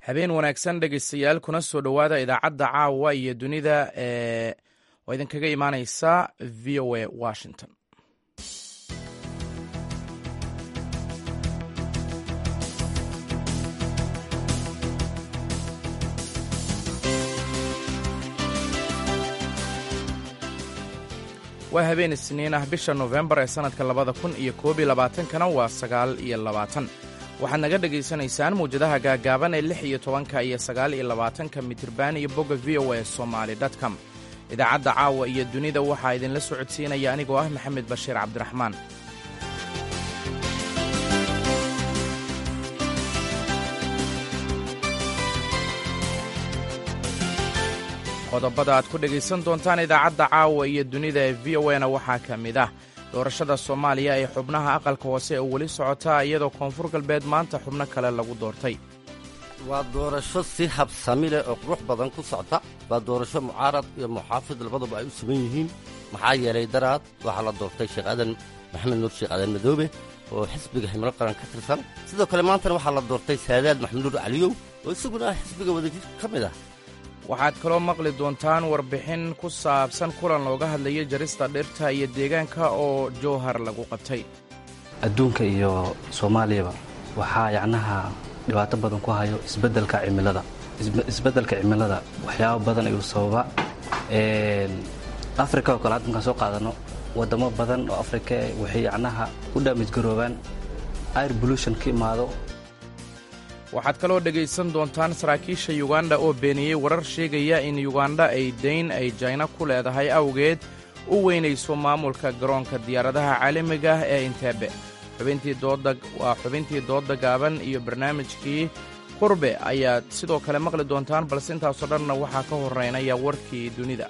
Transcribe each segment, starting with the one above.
habeen wanaagsan dhegeystayaal kuna soo dhowaada idaacadda caawa iyo dunida ee oo idinkaga imaaneysa v o a washington waa habeen isniin ah bisha nofembar ee sannadka labada kun iyo koob iyo labaatankana waa sagaal iyo labaatan waxaad naga dhegaysanaysaan muwjadaha gaagaaban ee lix iyo tobanka iyo sagaal iyo labaatanka mitirban iyo bogga v o a somaali dtcom idaacadda caawa iyo dunida waxaa idinla socodsiinaya anigoo ah maxamed bashiir cabdiraxmaan qodobada aad ku dhegaysan doontaan idaacadda caawa iyo dunida ee v o na waxaa ka mid ah doorashada soomaaliya ee xubnaha aqalka hoose oo weli socotaa iyadoo koonfur galbeed maanta xubno kale lagu doortay waa doorasho si habsami leh oo qurux badan ku socta waa doorasho mucaarad iyo muxaafid labaduba ay u sugan yihiin maxaa yeelay daraad waxaa la doortay sheekh aadan maxamed nuur sheekh aadan madoobe oo xisbiga himilo qaran ka tirsan sidoo kale maantana waxaa la doortay saadaad maxamed nuur caliyow oo isaguna ah xisbiga wadajir ka mid ah waxaad kaloo maqli doontaan warbixin ku saabsan kulan looga hadlayo jarista dhirta iyo deegaanka oo jowhar lagu qabtay adduunka iyo soomaaliyaba waxaa yacnaha dhibaato badan ku hayo isbeddelka cimilada isbeddelka cimilada waxyaabo badan ayuu sababa afrika oo kale hadda markaan soo qaadano waddamo badan oo afrika waxay yacnaha u dhaamijgaroobaan air pollution ka imaado waxaad kaloo dhegaysan doontaan saraakiisha yuganda oo beeniyey warar sheegaya in yuganda ay dayn ay jayna ku leedahay awgeed u weynayso maamulka garoonka diyaaradaha caalamiga ah ee inteebe waa xubintii doodda gaaban iyo barnaamijkii qurbe ayaad sidoo kale maqli doontaan balse intaasoo dhanna waxaa ka horeynaya warkii dunida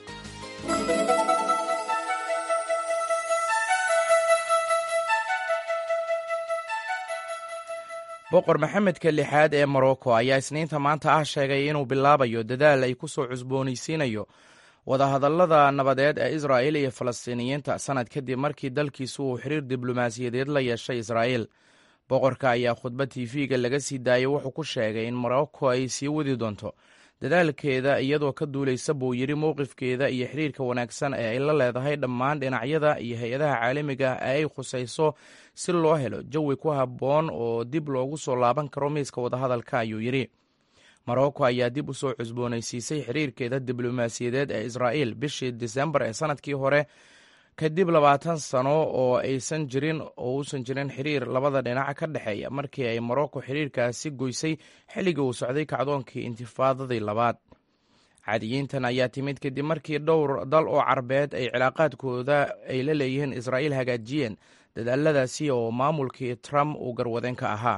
boqor maxamedka lixaad ee morocco ayaa isniinta maanta ah sheegay inuu bilaabayo dadaal ay ku soo cusboonaysiinayo wadahadallada nabadeed ee israa'il iyo falastiiniyiinta sannad kadib markii dalkiisu uu xiriir diblomaasiyadeed la yeeshay israa'iil boqorka ayaa khudbad tv-ga laga sii daayay wuxuu ku sheegay in morocco ay sii wadi doonto dadaalkeeda iyadoo ka duulaysa buu yidhi mowqifkeeda iyo xiriirka wanaagsan ee ay la leedahay dhammaan dhinacyada iyo hay-adaha caalamiga ee ay khusayso si loo helo jawi ku habboon oo dib loogu soo laaban karo miiska wadahadalka ayuu yidhi morocco ayaa dib u soo cusboonaysiisay xiriirkeeda diblomaasiyadeed ee israa'iil bishii disembar ee sannadkii hore kadib labaatan sano oo aysan jirin oo uusan jirin xiriir labada dhinac ka dhexeeya markii ay morocco xiriirkaasi goysay xilligii uu socday kacdoonkii intifaadadii labaad caadiyiintan ayaa timid kadib markii dhowr dal oo carbeed ay cilaaqaadkooda ay la leeyihiin israa'iil hagaajiyeen dadaaladaasi oo maamulkii trump uu garwadeen ka ahaa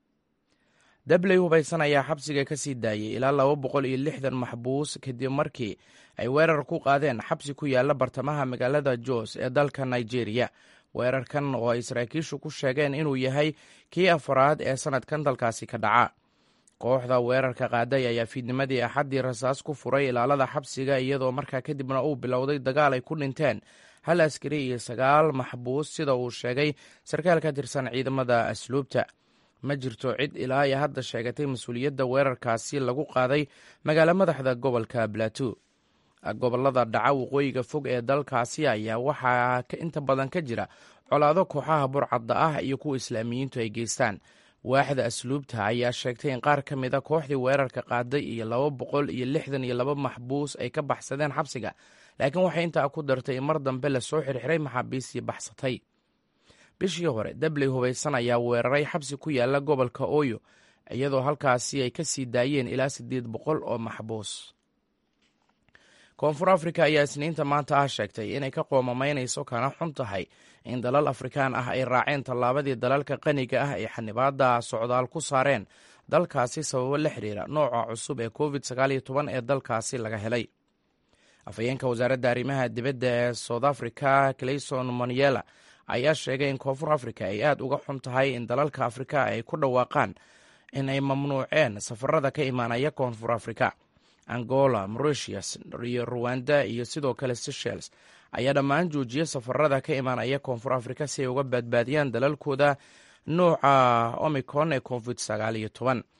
dabley hubaysan ayaa xabsiga ka sii daayay ilaa laba boqol iyo lixdan maxbuus kadib markii ay weerar ku qaadeen xabsi ku yaala bartamaha magaalada jos ee dalka nigeria weerarkan oo ay saraakiishu ku sheegeen inuu yahay kii afaraad ee sannadkan dalkaasi ka dhaca kooxda weerarka qaaday ayaa fiidnimadii axaddii rasaas ku furay ilaalada xabsiga iyadoo markaa kadibna uu bilowday dagaal ay ku dhinteen hal askari iyo sagaal maxbuus sida uu sheegay sarkaal ka tirsan ciidamada asluubta ma jirto cid ilaa iyo hadda sheegatay mas-uuliyadda weerarkaasi lagu qaaday magaalo madaxda gobolka plateau gobolada dhaca waqooyiga fog ee dalkaasi ayaa waxaa inta badan ka jira colaado kooxaha burcadda ah iyo kuwa islaamiyiintu ay geystaan waaxda asluubta ayaa sheegtay in qaar ka mid a kooxdii weerarka qaaday iyo laba boqol iyo lixdan iyo laba maxbuus ay ka baxsadeen xabsiga laakiin waxay intaa ku dartay in mar dambe lasoo xirxiray maxaabiistii baxsatay bishii hore dabley hubaysan ayaa weeraray xabsi ku yaala gobolka oyo iyadoo halkaasi ay ka sii daayeen ilaa siddeed boqol oo maxbuus koonfur afrika ayaa isniinta maanta ah sheegtay inay ka qoomamaynayso kana xun tahay in dalal afrikaan ah ay raaceen tallaabadii dalalka qaniga ah ay xanibaadda socdaal ku saareen dalkaasi sababo la xiriira nooca cusub ee covid sagaaliyo toban ee dalkaasi laga helay afhayeenka wasaaradda arrimaha dibadda ee south africa clayson moniela ayaa sheegay in koonfur afrika ay aad uga xun tahay in dalalka afrika ay ku dhawaaqaan in ay mamnuuceen safarada ka imaanaya koonfur afrika angola mauritius iyo ruwanda iyo sidoo kale seychelles ayaa dhammaan joojiyay safarada ka imaanaya koonfur afrika si ay uga badbaadiyaan dalalkooda nuuca omicron ee covid sagaal iyo toban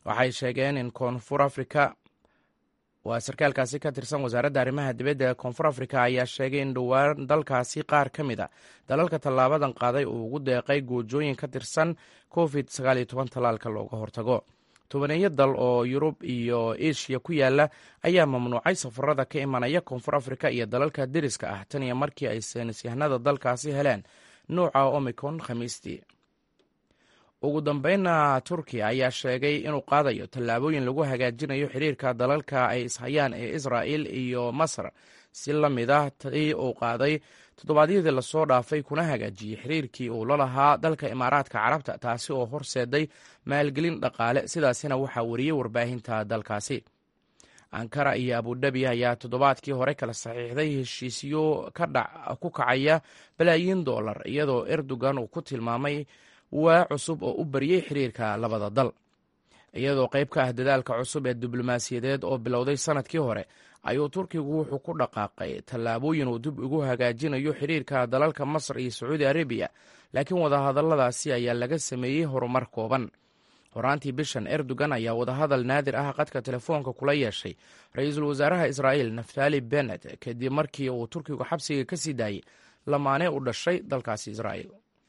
waxay sheegeen in koonfur afrika waa sarkaalkaasi ka tirsan wasaaradda arrimaha dibadda ee koonfur afrika ayaa sheegay in dhowaan dalkaasi qaar ka mid a dalalka tallaabadan qaaday uu ugu deeqay goojooyin ka tirsan covid tallaalka looga hortago tobaneeyo dal oo yurub iyo eshiya ku yaala ayaa mamnuucay safarada ka imanaya koonfur afrika iyo dalalka deriska ah tan iyo markii ay saynisyahanada dalkaasi heleen nuuca omicron khamiistii ugu dambeynna turkiya ayaa sheegay inuu qaadayo tallaabooyin lagu hagaajinayo xiriirka dalalka ay ishayaan ee israa'il iyo masar si la mid ah tii uu qaaday toddobaadyadii lasoo dhaafay kuna hagaajiyey xiriirkii uu la lahaa dalka imaaraadka carabta taasi oo horseeday maalgelin dhaqaale sidaasina waxaa wariyey warbaahinta dalkaasi ankara iyo abudhabi ayaa toddobaadkii hore kala saxiixday heshiisyo ku kacaya balaayiin dollar iyadoo erdogan uu ku tilmaamay waa cusub oo u bariyey xiriirka labada dal iyadoo qayb ka ah dadaalka cusub ee diblomaasiyadeed oo bilowday sanadkii hore ayuu turkigu wuxuu ku dhaqaaqay tallaabooyin uu dib ugu hagaajinayo xiriirka dalalka masar iyo sacuudi arabiya laakiin wadahadalladaasi ayaa laga sameeyey horumar kooban horaantii bishan erdogan ayaa wadahadal naadir ah qadka telefoonka kula yeeshay ra-iisul wasaaraha israa'iil naftali benet kadib markii uu turkigu xabsiga ka sii daayey lamaane u dhashay dalkaasi israa'iil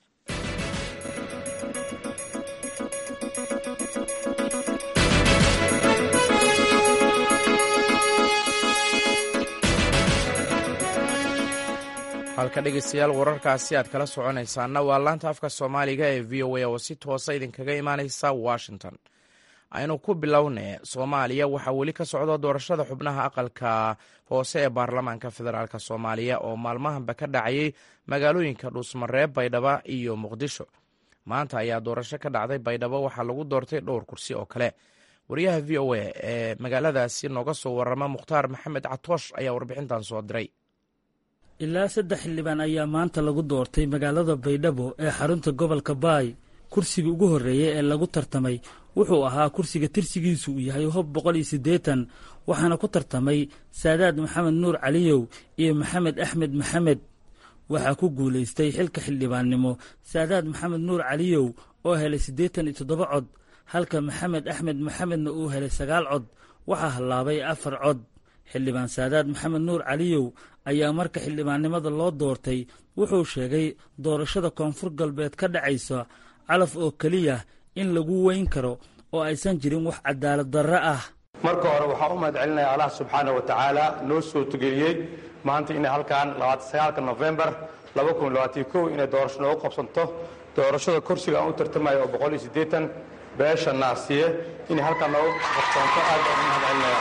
halka dhegeystayaal wararkaasi aad kala soconaysaana waa laanta afka soomaaliga ee v o a oo si toosa idinkaga imaaneysa washington aynu ku bilowne soomaaliya waxaa weli ka socda doorashada xubnaha aqalka hoose ee baarlamaanka federaalk soomaaliya oo maalmahanba ka dhacayay magaalooyinka dhuusmareeb baydhabo iyo muqdisho maanta ayaa doorasho ka dhacday baydhabo waxaa lagu doortay dhowr kursi oo kale wariyaha v o a ee magaaladaasi nooga soo warama mukhtaar maxamed catoosh ayaa warbixintan soo diray ilaa saddex xildhibaan ayaa maanta lagu doortay magaalada baydhabo ee xarunta gobolka baay kursiga ugu horreeya ee lagu tartamay wuxuu ahaa kursiga tirsigiisu uu yahay hob boqol iyo siddeetan waxaana ku tartamay saadaad maxamed nuur caliyow iyo maxamed axmed maxamed waxaa ku guulaystay xilka xildhibaannimo saadaad maxamed nuur caliyow oo helay siddeetan iyo toddoba cod halka maxamed axmed maxamedna uu helay sagaal cod waxaa hallaabay afar cod xildhibaan saadaad maxamed nuur caliyow ayaa marka xildhibaannimada loo doortay wuxuu sheegay doorashada koonfur galbeed ka dhacaysa calaf oo keliya in lagu weyn karo oo aysan jirin wax cadaalad darro ah marka hore waxaa u mahad celinaya allah subxaana wa tacaala noo soo tugeliyey maanta inay halkan aaaka nofembar inay doorasho noogu qabsanto doorashada kursiga aan u tartamayo oo boqol iyo siddeetan beesha naasiye inay halkan noogu qabsanto aad baan u mahad celinaya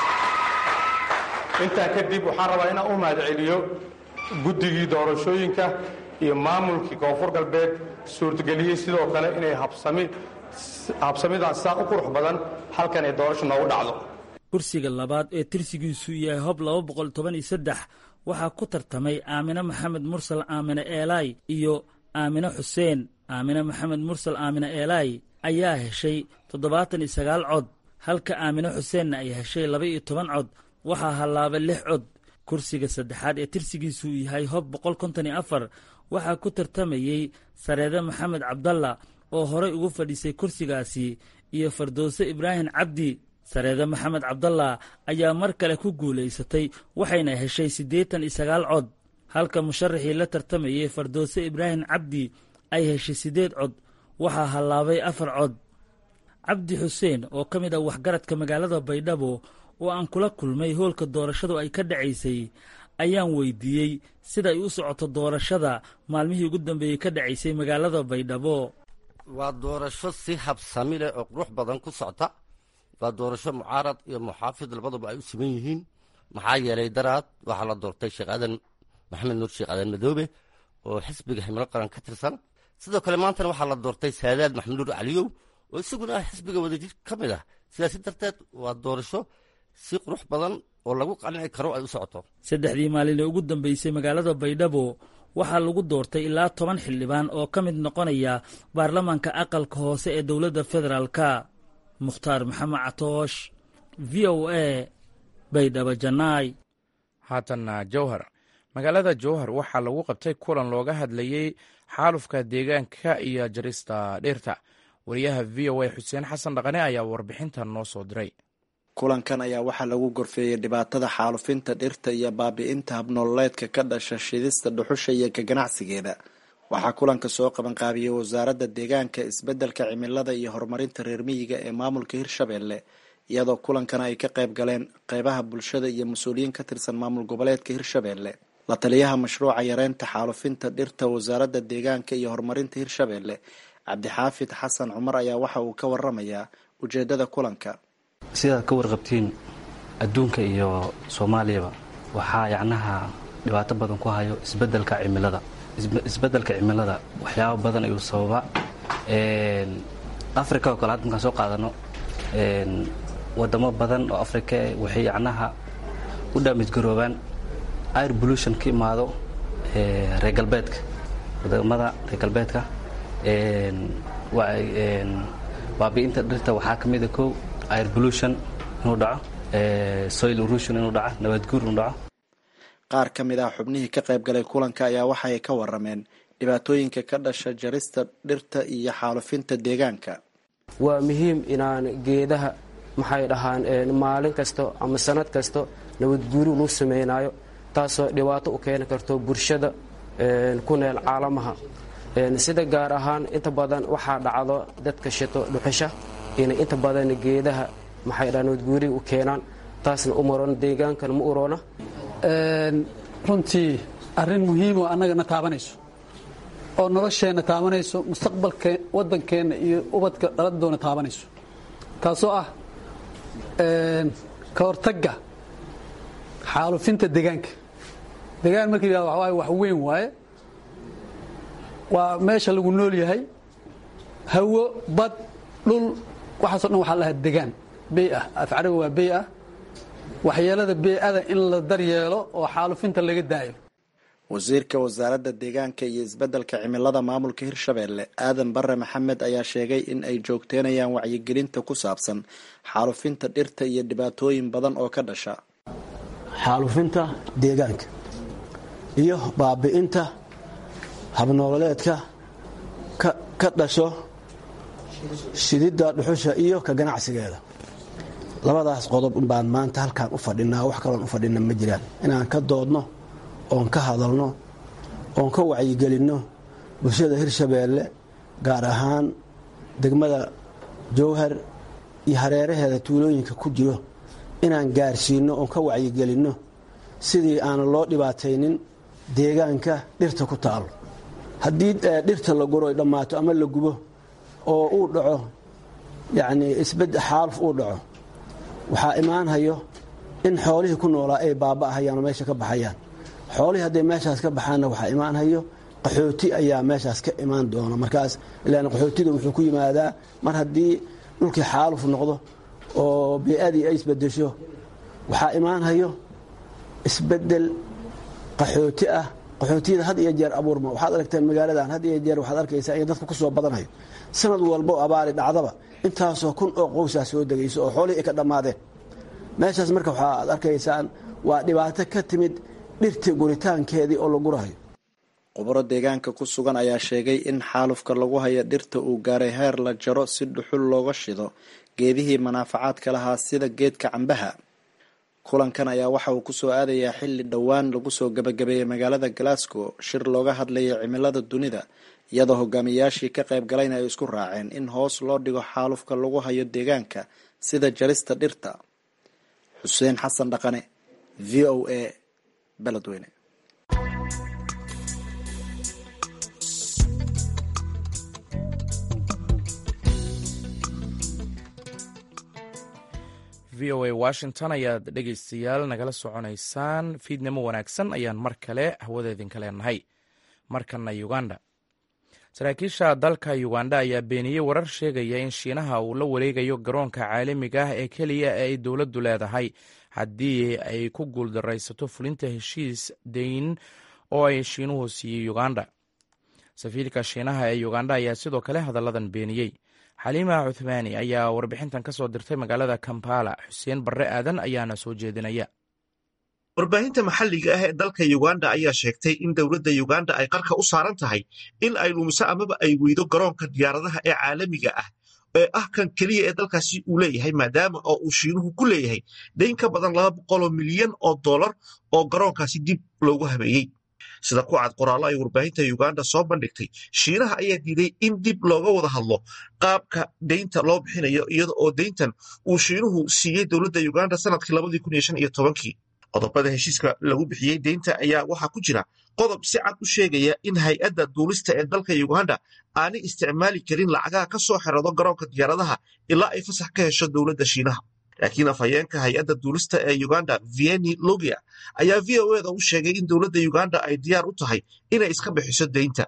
intaa kadib waxaan rabaa inaan u mahad celiyo guddigii doorashooyinka iyo maamulkii koonfur galbeed suurtageliyey sidoo kale inay habsamidan sidaa u qurux badan halkan ay doorasho noogu dhacdo kursiga labaad ee tirsigiisu yahay hob laba boqol toban iyo saddex waxaa ku tartamay aamine maxamed mursal aamine eelaay iyo aamine xuseen aamine maxamed mursal aamine eelaay ayaa heshay toddobaatan iyo sagaal cod halka aamine xuseenna ay heshay laba iyo toban cod waxaa hallaabay lix cod kursiga saddexaad ee tirsigiisu yahay hob boqol konton iyo afar waxaa ku tartamayey sareede maxamed cabdalla oo horay ugu fadhiisay kursigaasi iyo fardowse ibraahim cabdi sareede maxamed cabdalla ayaa mar kale ku guulaysatay waxayna heshay siddeetan iyo sagaal cod halka musharaxii la tartamayey fardowse ibraahim cabdi ay heshay siddeed cod waxaa hallaabay afar cod cabdi xuseen oo ka mid ah waxgaradka magaalada baydhabo oo aan kula kulmay hoolka doorashadu ay ka dhacaysay ayaan weydiiyey sida ay u socoto doorashada maalmihii ugu dambeeyey ka dhacaysay magaalada baydhabo waa doorasho si habsami leh oo qurux badan ku socta waa doorasho mucaarad iyo muxaafid labaduba ay u siman yihiin maxaa yeelay daraad waxaa la doortay sheekh aadan maxamed nuur sheekh aadan madoobe oo xisbiga himilo qaran ka tirsan sidoo kale maantana waxaa la doortay saadaad maxamed nuur caliyow oo isaguna ah xisbiga wadajir ka mid ah sidaasi darteed waa doorasho si qurux badan oo lagu qanci karo ay u socoto saddexdii maalin ee ugu dambeysay magaalada baydhabo waxaa lagu doortay ilaa toban xildhibaan oo ka mid noqonaya baarlamaanka aqalka hoose ee dowladda federaalka mukhtaar maxamed catoosh v o a baydhabo janaay haatanna jowhar magaalada jowhar waxaa lagu qabtay kulan looga hadlayey xaalufka deegaanka iyo jarista dhirta wariyaha v o a xuseen xasan dhaqane ayaa warbixintan noo soo diray kulankan ayaa waxaa lagu gorfeeyey dhibaatada xaalufinta dhirta iyo baabi'inta habnoololeedka ka dhasha shidista dhuxusha iyo ka ganacsigeeda waxaa kulanka soo qabanqaabiyey wasaaradda deegaanka isbeddelka cimilada iyo horumarinta reer miyiga ee maamulka hirshabeelle iyadoo kulankana ay ka qayb galeen qeybaha bulshada iyo mas-uuliyiin ka tirsan maamul goboleedka hirshabeelle la taliyaha mashruuca yareynta xaalufinta dhirta wasaaradda deegaanka iyo horumarinta hirshabeelle cabdixaafid xasan cumar ayaa waxa uu ka waramayaa ujeedada kulanka sidaad ka warqabtiin adduunka iyo soomaaliyaba waxaa yacnaha dhibaato badan ku hayo isbeddelka cimilada isbeddelka cimilada waxyaabo badan ayuu sababa africa oo kale hadda markaan soo qaadano wadamo badan oo africa waxay yacnaha u dhaamijgaroobaan air pollution ka imaado reer galbeedka wadamada reer galbeedka baabi'inta dhirta waxaa ka mida kow air pollution inuu dhaco soil erosion inuu dhaco nabaadguur inuu dhaco qaar ka mid ah xubnihii ka qayb galay kulanka ayaa waxa ay ka warameen dhibaatooyinka ka dhasha jarista dhirta iyo xaalufinta deegaanka waa muhiim inaan geedaha maxay dhahaan maalin kasto ama sanad kasto nabadguuri luu samaynayo taasoo dhibaato u keeni karto bulshada ku neel caalamaha sida gaar ahaan inta badan waxaa dhacdo dadka shito dhuxusha inay inta badan geedaha maxay dhahaan nabadguuriga u keenaan taasna u maroon deegaankana ma uroona runtii arrin muhiimoo annagana taabanayso oo nolosheenna taabanayso mustaqbalka waddankeenna iyo ubadka dhaladoona taabanayso taasoo ah ka hortagga xaalufinta deegaanka deegaan marka yidhahdo waxa waaye wax weyn waaye waa meesha lagu nool yahay hawo bad dhul waxaaso dhan waxaa lahaa degaan bey ah af carabi waa bey ah waxyeelada bey-ada in la daryeelo oo xaalufinta laga daayo wasiirka wasaaradda deegaanka iyo isbeddelka cimilada maamulka hirshabeelle aadan bare maxamed ayaa sheegay in ay joogteynayaan wacyigelinta ku saabsan xaalufinta dhirta iyo dhibaatooyin badan oo ka dhasha xaalufinta deegaanka iyo baabi'inta habnoololeedka ka dhasho shididda dhuxusha iyo ka ganacsigeeda labadaas qodob baan maanta halkaan u fadhinaa wax kaloon u fadhina ma jiraan inaan ka doodno oon ka hadalno oon ka wacyigelinno bulshada hirshabeelle gaar ahaan degmada jowhar iyo hareeraheeda tuulooyinka ku jiro inaan gaarsiinno oon ka wacyigelinno sidii aan loo dhibaataynin deegaanka dhirta ku taalo haddii dhirta la guro ay dhammaato ama la gubo oo uu dhaco yacnii isbed xaaluf uu dhaco waxaa imaanhayo in xoolihii ku noolaa ay baaba'ahayaan oo meesha ka baxayaan xoolihii hadday meeshaas ka baxaanna waxaa imaanhayo qaxooti ayaa meeshaas ka imaan doona markaas ilaan qaxootiga wuxuu ku yimaadaa mar haddii dhulkii xaaluf noqdo oo bey-adii ay isbedesho waxaa imaanhayo isbedel qaxooti ah qaxootiyada had iyo jeer abuurma waxaad aragteen magaaladan had iyo jeer waxaad arkaysaa in dadku ku soo badanhayo sanad walbo abaari dhacdaba intaasoo kun oo qowsaa soo degayso oo xoolihii ay ka dhammaadeen meeshaas marka waxaad arkaysaan waa dhibaato ka timid dhirtii guritaankeedii oo la gurahayo khubaro deegaanka ku sugan ayaa sheegay in xaalufka lagu hayo dhirta uu gaaray heer la jaro si dhuxul looga shido geedihii manaafacaadka lahaa sida geedka cambaha kulankan ayaa waxa uu kusoo aadayaa xilli dhowaan lagu soo gabagabeeyey magaalada glasgow shir looga hadlayay cimilada dunida iyadoo hogaamiyayaashii ka qayb galayna ay isku raaceen in hoos loo dhigo xaalufka lagu hayo deegaanka sida jarista dhirta xuseen xasan dhaqane v o a beledweyne v o a washington ayaad dhegaystayaal nagala soconaysaan fiidnimo wanaagsan ayaan mar kale hawadeedinka leenahay markana uganda saraakiisha dalka uganda ayaa beeniyey warar sheegaya in shiinaha uu la wareegayo garoonka caalamiga ah ee keliya ee ay dowladdu leedahay haddii ay ku guuldaraysato fulinta heshiis dayn oo ay shiinuhu siiyey uganda safiirka shiinaha ee uganda ayaa sidoo kale hadalladan beeniyey xaliima cuthmaani ayaa warbixintan ka soo dirtay magaalada kampala xuseen barre aadan ayaana soo jeedinaya warbaahinta maxalliga ah ee dalka uganda ayaa sheegtay in dowladda uganda ay qarka u saaran tahay in ay lumiso amaba ay weydo garoonka diyaaradaha ee caalamiga ah ee ah kan keliya ee dalkaasi uu leeyahay maadaama oo uu shiinuhu ku leeyahay dayn ka badan laba boqoloo milyan oo dollar oo garoonkaasi dib loogu habeeyey sida ku cad qoraallo ay warbaahinta uganda soo bandhigtay shiinaha ayaa diiday in dib looga wada hadlo qaabka deynta loo bixinayo iyada oo deyntan uu shiinuhu siiyey dowladda uganda sanadkii labadii kun iyo shan iyo tobankii qodobada heshiiska lagu bixiyey deynta ayaa waxaa ku jira qodob si cad u sheegaya in hay-adda duulista ee dalka uganda aanay isticmaali karin lacagaha ka soo xerado garoonka diyaaradaha ilaa ay fasax ka hesho dowladda shiinaha laakiin afhayeenka hay-adda duulista ee uganda vieni logia ayaa v o eda u sheegay in dowladda uganda ay diyaar u tahay inay iska bixiso deynta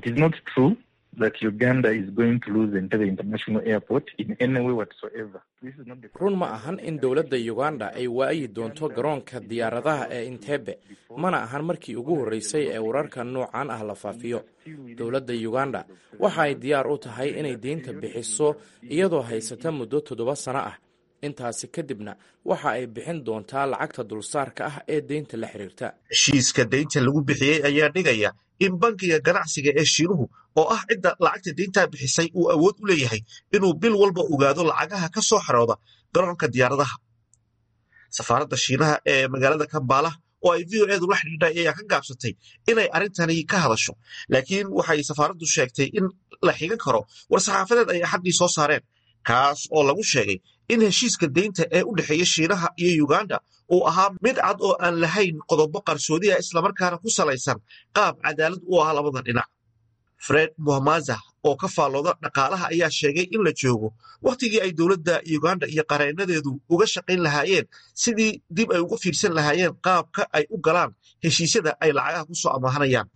run ma ahan in dowladda uganda ay waayi doonto garoonka diyaaradaha ee intebe mana ahan markii ugu horreysay ee wararka noocan ah la faafiyo dowladda uganda waxa ay diyaar u tahay inay deynta bixiso iyadoo haysata muddo toddoba sano ah intaasi kadibna waxa ay bixin doontaa lacagta dulsaarka ah ee deynta la xiriirta heshiiska deynta lagu bixiyey ayaa dhigaya in bankiga ganacsiga ee shiinuhu oo ah cidda lacagta deyntaa bixisay uu awood u leeyahay inuu bil walba ogaado lacagaha ka soo xarooda garoonka diyaaradaha safaaradda shiinaha ee magaalada kambaala oo ay v o edu la xidhiidhay ayaa ka gaabsatay inay arrintani ka hadasho laakiin waxay safaaraddu sheegtay in la xigan karo war-saxaafadeed ay axaddii soo saareen kaas oo lagu sheegay in heshiiska deynta ee u dhexeeya shiinaha iyo uganda uu ahaa mid cad oo aan lahayn qodobo qarsoodi ah islamarkaana ku salaysan qaab cadaalad u ah labada dhinac fred muhamaza oo ka faallooda dhaqaalaha ayaa sheegay in la joogo wakhtigii ay dowladda uganda iyo qareenadeedu uga shaqayn lahaayeen sidii dib ay uga fiirsan lahaayeen qaabka ay u galaan heshiisyada ay lacagaha ku soo amaahanayaan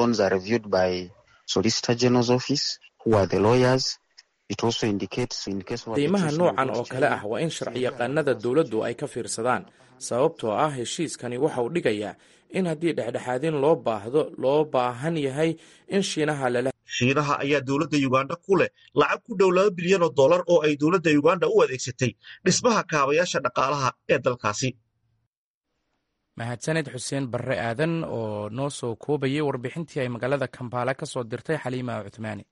deymaha noocan oo kale ah waa in sharciyaqaanada dowladdu ay ka fiirsadaan sababtoo ah heshiiskani waxa uu dhigayaa in haddii dhexdhexaadin loo baahdo loo baahan yahay in shiinaha lala shiinaha ayaa dowladda uganda ku leh lacag ku dhow laba bilyan oo dollar oo ay dowladda uganda u adeegsatay dhismaha kaabayaasha dhaqaalaha ee dalkaasi mahadsaned xuseen barre aadan oo noo soo koobayay warbixintii ay magaalada kambaala ka soo dirtay xaliima cuthmaani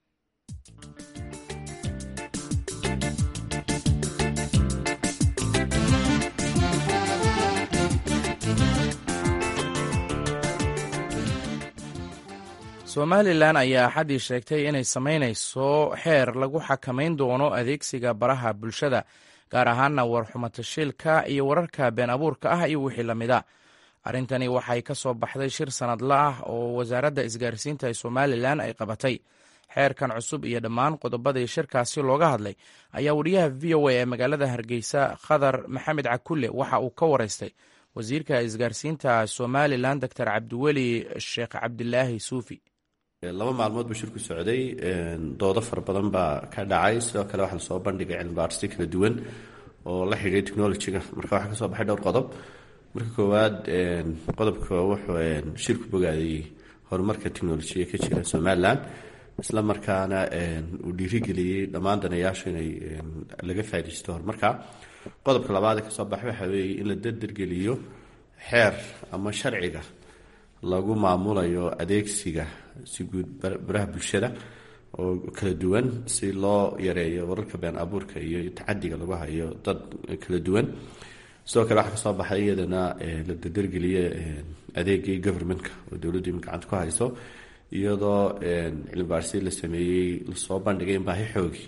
somalilan ayaa axaddii sheegtay inay samaynayso xeer lagu xakamayn doono adeegsiga baraha bulshada gaar ahaana warxumatashiilka iyo wararka been abuurka ah iyo wixii lamida arrintani waxay ka soo baxday shir sanadla ah oo wasaaradda isgaarsiinta ee somalilan ay qabatay xeerkan cusub iyo dhammaan qodobadii shirkaasi looga hadlay ayaa wariyaha v o a ee magaalada hargeysa khadar maxamed cakulle waxa uu ka wareystay wasiirka isgaarsiinta somalilan doctor cabdiweli sheekh cabdilaahi suufi laba maalmood buu shirku socday doodo fara badan baa ka dhacay sidoo kale waxaa lasoo bandhigay cilmibaarsi kala duwan oo la xidhiiray technolojiga marka waxaa kasoo baxay dhowr qodob marka koowaad qodobka wuxuu shirku bogaadayey horumarka technolojiga ka jira somalilan isla markaana uu dhiirigeliyey dhammaan danayaashu inay laga faaidaysto horumarka qodobka labaad ee kasoo baxay waxaa weeye in la derdergeliyo xeer ama sharciga lagu maamulayo adeegsiga si guud baraha bulshada oo kala duwan si loo yareeyo wararka been abuurka iyo tacadiga lagu hayo dad kala duwan sidoo kale waxaa kasoo baxay iyadana la derdergeliye adeegii governmentka oo dowladdu ima gacanta ku hayso iyadoo cilmibaarsi la sameeyey lasoo bandhigay in baahi xoogi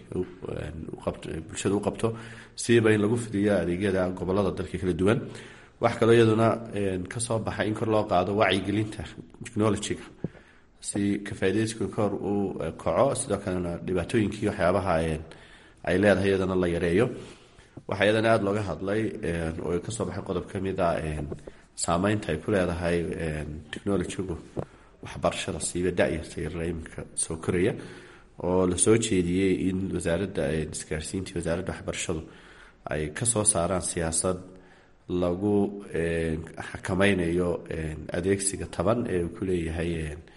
bulshada u qabto siiba in lagu fidiyo adeegyada gobolada dalka kala duwan waxaa kaloo iyaduna kasoo baxay in kor loo qaado wacyigelinta technolojiga si kafaadeyska kor u kaco sidoo kalena dhibaatooyinkii waxyaabaha ay leedahay iyadana la yareeyo waxaa iyadana aada looga hadlay oo kasoo baxay qodob kamid a saameynta ay ku leedahay technolojigu waxbarashada siiba dayarta yarara iminka soo koraya oo lasoo jeediyey in wasaaradda isgaarsiinta wasaaradda waxbarashadu ay kasoo saaraan siyaasad lagu xakameynayo adeegsiga taban ee uu kuleeyahay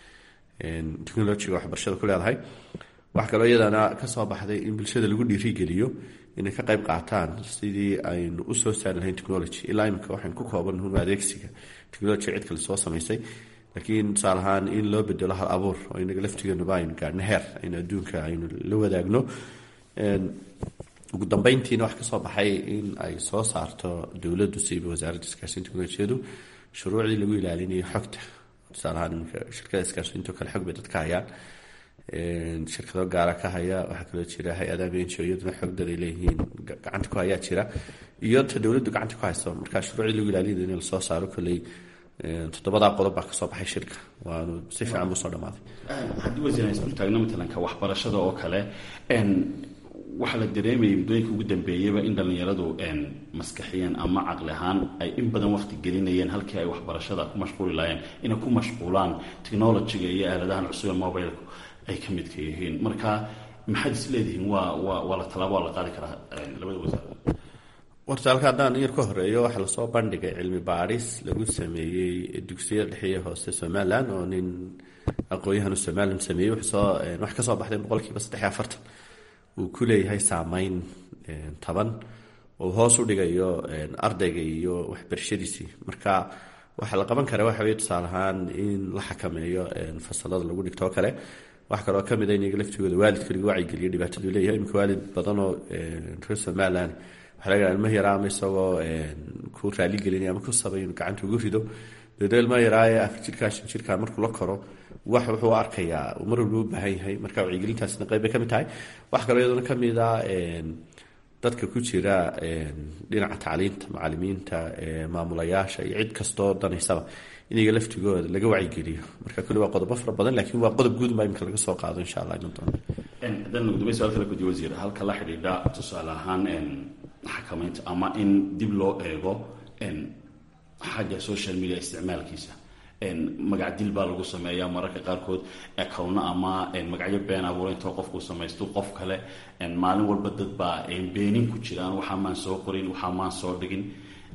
technolojiga waxbarashada ku leedahay waxaa kaloo iyadana kasoo baxday in bulshada lagu dhiirigeliyo inay ka qayb qaataan sidii aynu usoo saari lahayn technology ilaa imika waxaynu ku koobanhun adeegsiga technology cid kale soo samaysay laakiin tusaale ahaan in loo bedelo hal abuur oo inaga laftigeenuba aynu gaadhno heer aynu adduunka aynu la wadaagno ugu dambeyntiina wax ka soo baxay in ay soo saarto dowladdu siiba wasaaradda isgaarsiinta teknolojiyadu shuruucdii lagu ilaalinayo xogta tusaale ahaan iminka shirkada isgaarsiinto kale xog bay dadka hayaan shirkado gaara ka haya waxaa kaloo jira hay-adaha benjo iyaduna xogdad ay leeyihiin gacanta ku hayaa jira iyo ta dowladdu gacanta ku hayso marka shuruucdii lagu ilaalinayo in lasoo saaro kolley toddobadaa qodob baa kasoo baxay shirka waanu si fiican buu soo dhamaaday haddii wasiir aan isku taagno matalanka waxbarashada oo kale waxaa la dareemayay muddooyinka ugu dambeeyaba in dhallinyaradu maskaxiyan ama caqli ahaan ay in badan waqti gelinayeen halkii ay waxbarashada ku mashquuli lahaayeen inay ku mashquulaan technologiga iyo aaladahan cusub ee mobilku ay ka midka yihiin marka maxaad is leedihiin waa waa waa la tallaabo waa la qaadi karaa labada wasaar warta halka haddaan yar ka horeeyo waxaa lasoo bandhigay cilmi baadhis lagu sameeyey dugsiyada dhexe hoose somalilan oo nin aqoon-yahanu somalilan sameeyey wuxuu wax ka soo baxday boqolkiiba saddex iyo afartan uu ku leeyahay saameyn taban oo hoos u dhigayo ardayga iyo waxbarashadiisii marka waxaa la qaban karaa waxa weye tusaale ahaan in la xakameeyo fasalada lagu dhigto oo kale wax kaloo kamid a inaga laftigooda waalidka lagu wacyigeliyo dhibaataduu leeyahay imika waalid badan oo reer somaliland waxaa laga ilma yaraa ama isagoo ku raaligelinaya ama ku sabay inuu gacanta ugu rido deedna ilma yaraaye afar jirkaa shan jirkaa markuu la koro wax wuxuu arkayaa uu mar walba u baahan yahay marka wacyigelintaasna qayb bay ka mid tahay wax kaloo iyaduna ka mid a dadka ku jira dhinaca tacliinta macalimiinta maamulayaasha iyo cid kastoo danaysaba inaga laftigooda laga wacyigeliyo marka kuli waa qodobo fara badan laakiin waa qodob guud baa imika laga soo qaado insha allah iman doona haddaan ugu dambeyn su-aal kale gudiyo wasiir halka la xidhiidha tusaale ahaan xakamaynta ama in dib loo eego xagga social media isticmaalkiisa magac dil baa lagu sameeyaa mararka qaarkood ekowna ama magacyo been abuura intoo qofku samaysto qof kale maalin walba dad baa beenin ku jiraan waxaa maan soo qorin waxaa maan soo dhigin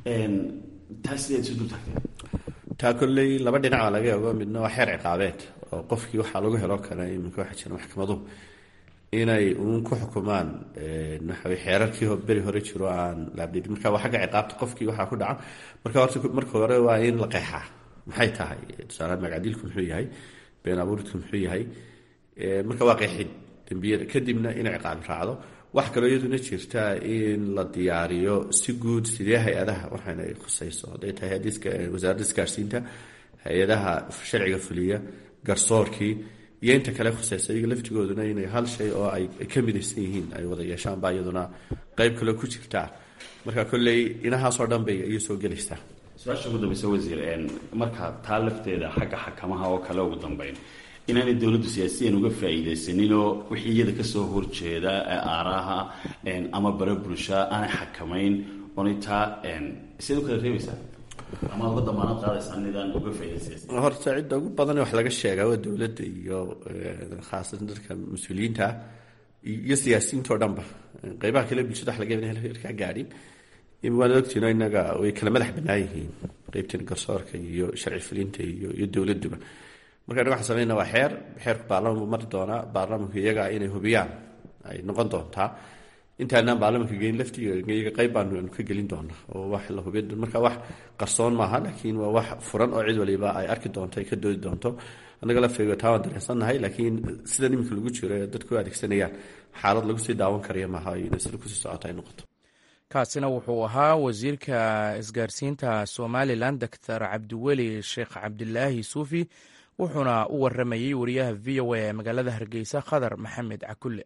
taa sideed isu dul tagtee taa kolley laba dhinac baa laga eego midna waa xeer ciqaabeed oo qofkii waxaa lagu helo kale iminka waxaa jira maxkamaduhu inay uun ku xukumaan waxawey xeerarkii beri hore jiro aan laabdhidin marka waa xagga ciqaabta qofkii waxaa ku dhaca marka horta marka hore waa in la qeexaa maxay tahay tusaalahaan magacdilku muxuu yahay been abuuridku muxuu yahay marka waa qeexid dembiyada kadibna inay ciqaabi raacdo wax kaloo iyaduna jirta in la diyaariyo si guud sidee hay-adaha waxaana ay khusayso hadday tahay wasaaradda isgaarsiinta hay-adaha sharciga fuliya garsoorkii iyo inta kale khuseysa iyaga laftigooduna inay hal shay oo ay ka midaysan yihiin ay wada yeeshaan baa iyaduna qeyb kale ku jirtaa marka kolley inahaasoo dhan bay ayay soo gelaysaa su-aasha ugu dambeysa wasiir marka taa lafteeda xagga xakamaha oo kale ugu dambeyn inaanay dowladdu siyaasiyan uga faa'iidaysaninoo wixii iyada kasoo horjeeda aaraha ama bara bulsha aanay xakamayn oonay taa siad u kala reebaysaa ama uga damaanad qaadaysaa nidaan uga faa'iidaysan horta cidda ugu badan wax laga sheegaa waa dowladda iyo khaasatan dadka mas-uuliyiinta iyo siyaasiyiinta oo dhanba qeybaha kale bulshada wax laga yaban ka gaadhin waana ogtiino inaga way kala madax bannaan yihiin qeybtan garsoorka iyo sharci fulinta iyo iyo dowladuba marka anaga waxaan sameynaa waa xeer xeerku baarlamanku mari doonaa baarlamanku iyaga inay hubiyaan ay noqon doontaa intaanaan baarlamanka gelin laftiga iyaga qeyb baanu ka gelin doonaa oo wax la hubiy marka wax qarsoon maaha laakiin waa wax furan oo cid waliba ay arki doonto ay ka doodi doonto annaga lafteega taa waan dareensannahay laakiin sidan iminka lagu jiro ee dadku adeegsanayaan xaalad lagu sii daawan karaya maaha inay sida kusii socota ay noqoto kaasina wuxuu ahaa wasiirka isgaarsiinta somalilan doctor cabdiweli sheekh cabdilaahi suufi wuxuuna u waramayey wariyaha v o a ee magaalada hargeysa khadar maxamed cakulle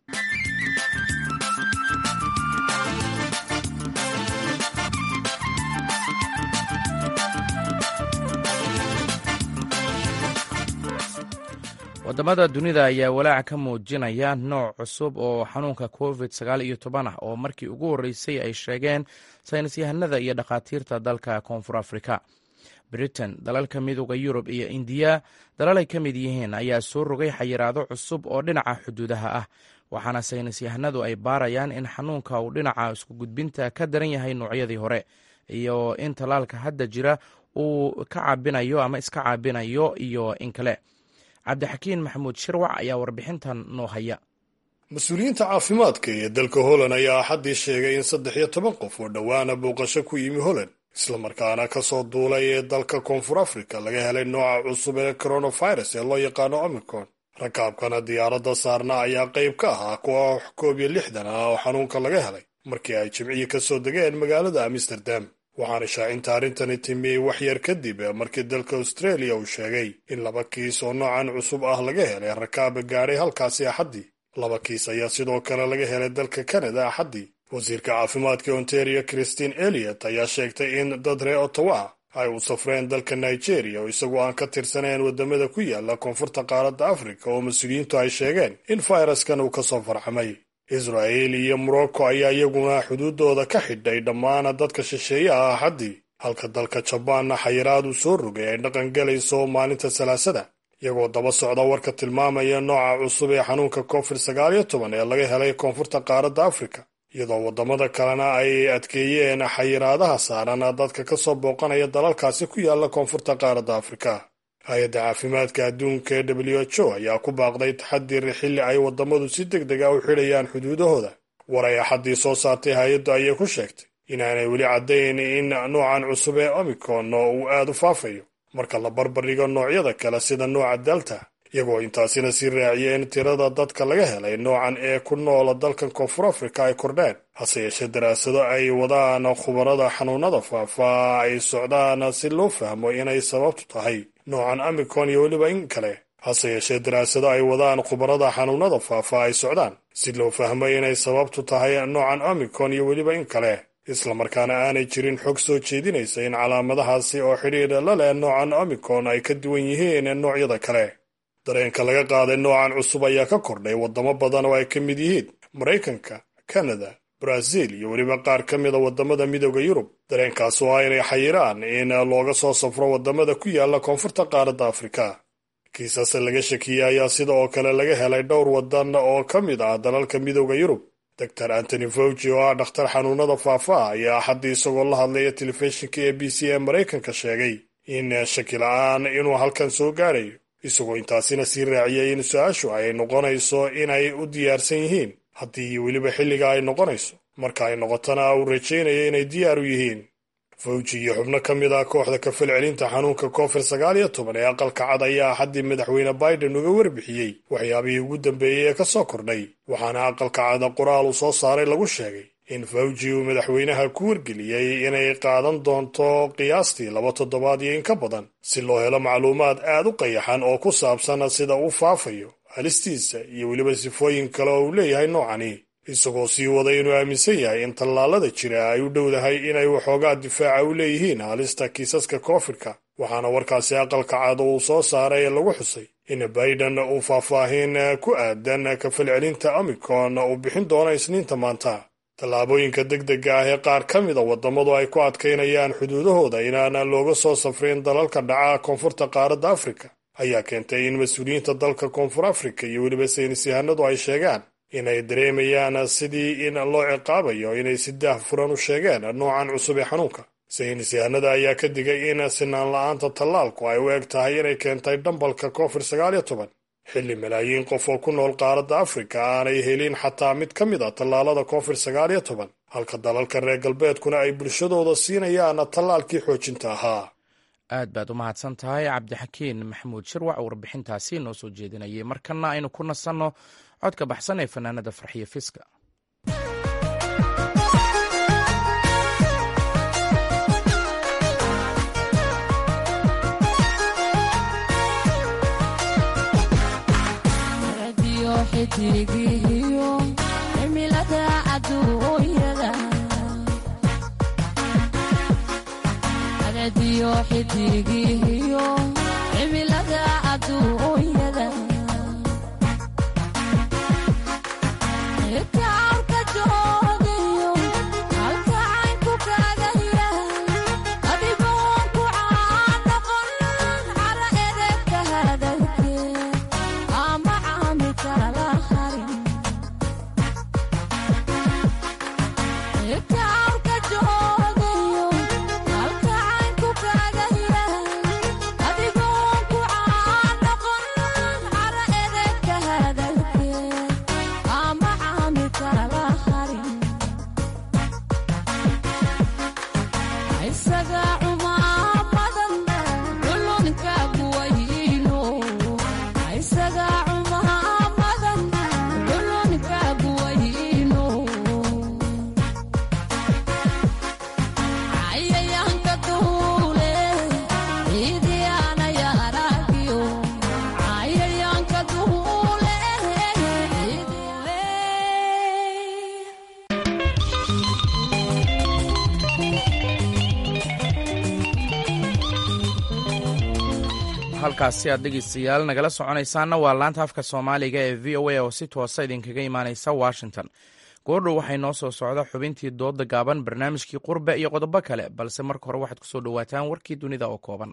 wadamada dunida ayaa walaac ka muujinaya nooc cusub oo xanuunka covid sagaal iyo toban ah oo markii ugu horreysay ay sheegeen saynis yahanada iyo dhakhaatiirta dalka koonfur afrika britain dalalka midooda yurub iyo indiya dalal ay ka mid yihiin ayaa soo rogay xayiraado cusub oo dhinaca xuduudaha ah waxaana saynis yahanadu ay baarayaan in xanuunka uu dhinaca isku gudbinta ka daran yahay noocyadii hore iyo in tallaalka hadda jira uu ka caabinayo ama iska caabinayo iyo in kale cabdixakiin maxamuud shirwac ayaa warbixintan noo haya mas-uuliyiinta caafimaadka ee dalka holland ayaa axaddii sheegay in saddex iyo toban qof oo dhowaana booqasho ku yimi holland islamarkaana ka soo duulay ee dalka koonfur africa laga helay nooca cusub ee coronavirus ee loo yaqaano omicron rakaabkana diyaaradda saarna ayaa qayb ka ahaa kuwa koob iyo lixdan ah oo xanuunka laga helay markii ay jimcihii ka soo degeen magaalada amsterdam waxaana shaacinta arrintani timi wax yar kadib markii dalka australia uu sheegay in laba kiis oo noocan cusub ah laga helay rakaaba gaadhay halkaasi axaddii laba kiis ayaa sidoo kale laga helay dalka canada axaddii wasiirka caafimaadka ontario christine eliot ayaa sheegtay in dad ree ottawa ay u safreen dalka nigeria oo isagoo aan ka tirsanayn waddamada ku yaala koonfurta qaaradda afrika oo mas-uuliyiintu ay sheegeen in fayraskan uu ka soo farxamay israa'il iyo morocco ayaa iyaguna xuduuddooda ka xidhay dhammaan dadka shisheeye ah axaddii halka dalka jabaanna xayiraad uu soo rogay ay dhaqan galayso maalinta salaasada iyagoo daba socda warka tilmaamaya nooca cusub ee xanuunka covid sagaal iyo toban ee laga helay koonfurta qaaradda afrika iyadoo waddamada kalena ay adkeeyeen xayiraadaha saaran dadka ka soo booqanaya dalalkaasi ku yaala koonfurta qaaradda afrika hay-adda caafimaadka adduunka ee w h o ayaa ku baaqday taxadir xilli ay waddamadu si deg deg a u xidhayaan xuduudahooda war ay axaddii soo saartay hay-addu ayay ku sheegtay inaanay weli caddayn in noocan cusub ee omicron uu aad u faafayo marka la barbardhigo noocyada kale sida nooca delta iyagoo intaasina sii raaciyeen tirada dadka laga helay noocan ee ku noola dalkan koonfur afrika ay kordheen hase yeeshee daraasado ay wadaan khubarada xanuunada faafa ay socdaan si loo fahmo inay sababtu tahay noocan omicron iyo weliba in kale hase yeeshee daraasado ay wadaan khubarada xanuunada faafa ay socdaan si loo fahmo inay sababtu tahay noocan omicron iyo weliba in kale islamarkaana aanay jirin xog soo jeedinaysa in calaamadahaasi oo xidhiidha la leh noocan omicron ay ka duwan yihiin noocyada kale dareenka laga qaaday noocan cusub ayaa ka kordhay waddamo badan oo ay ka mid yihiin maraykanka kanada brazil iyo weliba qaar ka mida waddamada midooda yurub dareenkaas oo ah inay xayiraan in looga soo safro waddamada ku yaala koonfurta qaaradda afrika kiisas laga shakiyey ayaa sida oo kale laga helay dhowr waddan oo ka mid ah dalalka midooda yurub doctor antony fauci oo ah dhakhtar xanuunada faafa ayaa axaddii isagoo la hadlaya telefishinka a b c ee maraykanka sheegay in shaki la-aan inuu halkan soo gaadhayo isagoo intaasina sii raaciyay in su-aashu ay noqonayso inay u diyaarsan yihiin haddii weliba xilliga ay noqonayso marka ay noqotona uu rajaynaya inay diyaar u yihiin fawji iyo xubno ka mid ah kooxda kafalcelinta xanuunka covid sagaal iyo toban ee aqalka cad ayaa axaddii madaxweyne biden uga warbixiyey waxyaabihii ugu dambeeyey ee ka soo kordhay waxaana aqalka cada qoraal uu soo saaray lagu sheegay in fawji uu madaxweynaha ku wargeliyey inay qaadan doonto qiyaastii laba toddobaad iyo in ka badan si loo helo macluumaad aad u qayaxan oo ku saabsan sida uu faafayo halistiisa iyo weliba sifooyin kale oo uu leeyahay noocani isagoo sii waday inuu aaminsan yahay in tallaalada jira ay u dhowdahay inay waxoogaa difaaca u leeyihiin halista kiisaska koofidka waxaana warkaasi aqalka cad uu soo saaray ee lagu xusay in biden uu faahfaahin ku aadan kafalcelinta omicron uu bixin doono isniinta maanta tallaabooyinka degdega ah ee qaar ka mida waddamadu ay ku adkaynayaan xuduudahooda inaana looga soo safrin dalalka dhaca koonfurta qaaradda afrika ayaa keentay in mas-uuliyiinta dalka koonfur afrika iyo weliba saynis yahanadu ay sheegaan inay dareemayaan sidii in loo ciqaabayo inay si daah furan u sheegeen noocan cusub ee xanuunka saynis yahanada ayaa ka digay in sinaan la-aanta tallaalku ay u eg tahay inay keentay dhambalka covid sagaal iyo toban xilli malaayiin qof oo ku nool qaaradda afrika aanay helin xataa mid ka mid a tallaalada covid sagaal iyo toban halka dalalka reer galbeedkuna ay bulshadooda siinayaan tallaalkii xoojinta ahaa aad baad u mahadsan tahay cabdixakiin maxamuud shirwac warbixintaasi noo soo jeedinayay markana aynu ku nasanno codka baxsan ee fanaanada farxiyo fiska isaga halkaasi aad dhegeystayaal nagala soconaysaanna waa laanta afka soomaaliga ee v o a oo si toosa idinkaga imaaneysa washington goordhow waxay noo soo socda xubintii dooda gaaban barnaamijkii qurbe iyo qodobo kale balse marka hore waxaad kusoo dhowaataan warkii dunida oo kooban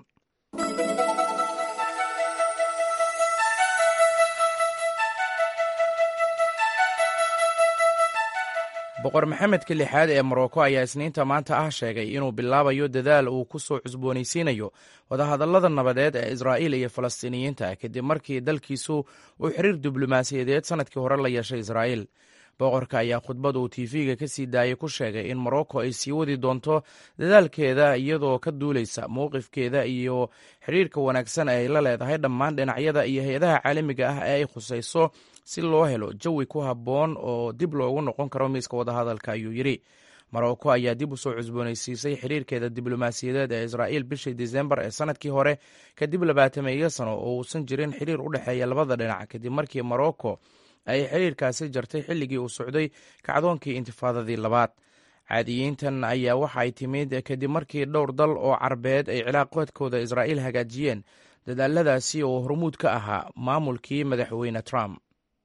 boqor maxamedka lixaad ee morocco ayaa isniinta maanta ah sheegay inuu bilaabayo dadaal uu ku soo cusboonaysiinayo wadahadallada nabadeed ee israa'iil iyo falastiiniyiinta kadib markii dalkiisu uu xiriir diblomaasiyadeed sannadkii hore la yeeshay israa'iil boqorka ayaa khudbad uu tv-ga ka sii daayay ku sheegay in morocco ay sii wadi doonto dadaalkeeda iyadoo ka duuleysa mowqifkeeda iyo xidhiirka wanaagsan ee ay la leedahay dhammaan dhinacyada iyo hay-adaha caalamiga ah ee ay khusayso si loo helo jawi ku habboon oo dib loogu noqon karo miiska wadahadalka ayuu yidhi morocco ayaa dib u soo cusboonaysiisay xiriirkeeda diblomaasiyadeed ee israa'iil bishii disembar ee sanadkii hore kadib labaatameeyo sano oo uusan jirin xiriir u dhexeeya labada dhinac kadib markii morocco ay xiriirkaasi jartay xilligii uu socday kacdoonkii intifaadadii labaad caadiyiintan ayaa waxa ay timid kadib markii dhowr dal oo carbeed ay cilaaqoodkooda israa'iil hagaajiyeen dadaaladaasi oo hormuud ka ahaa maamulkii madaxweyne trump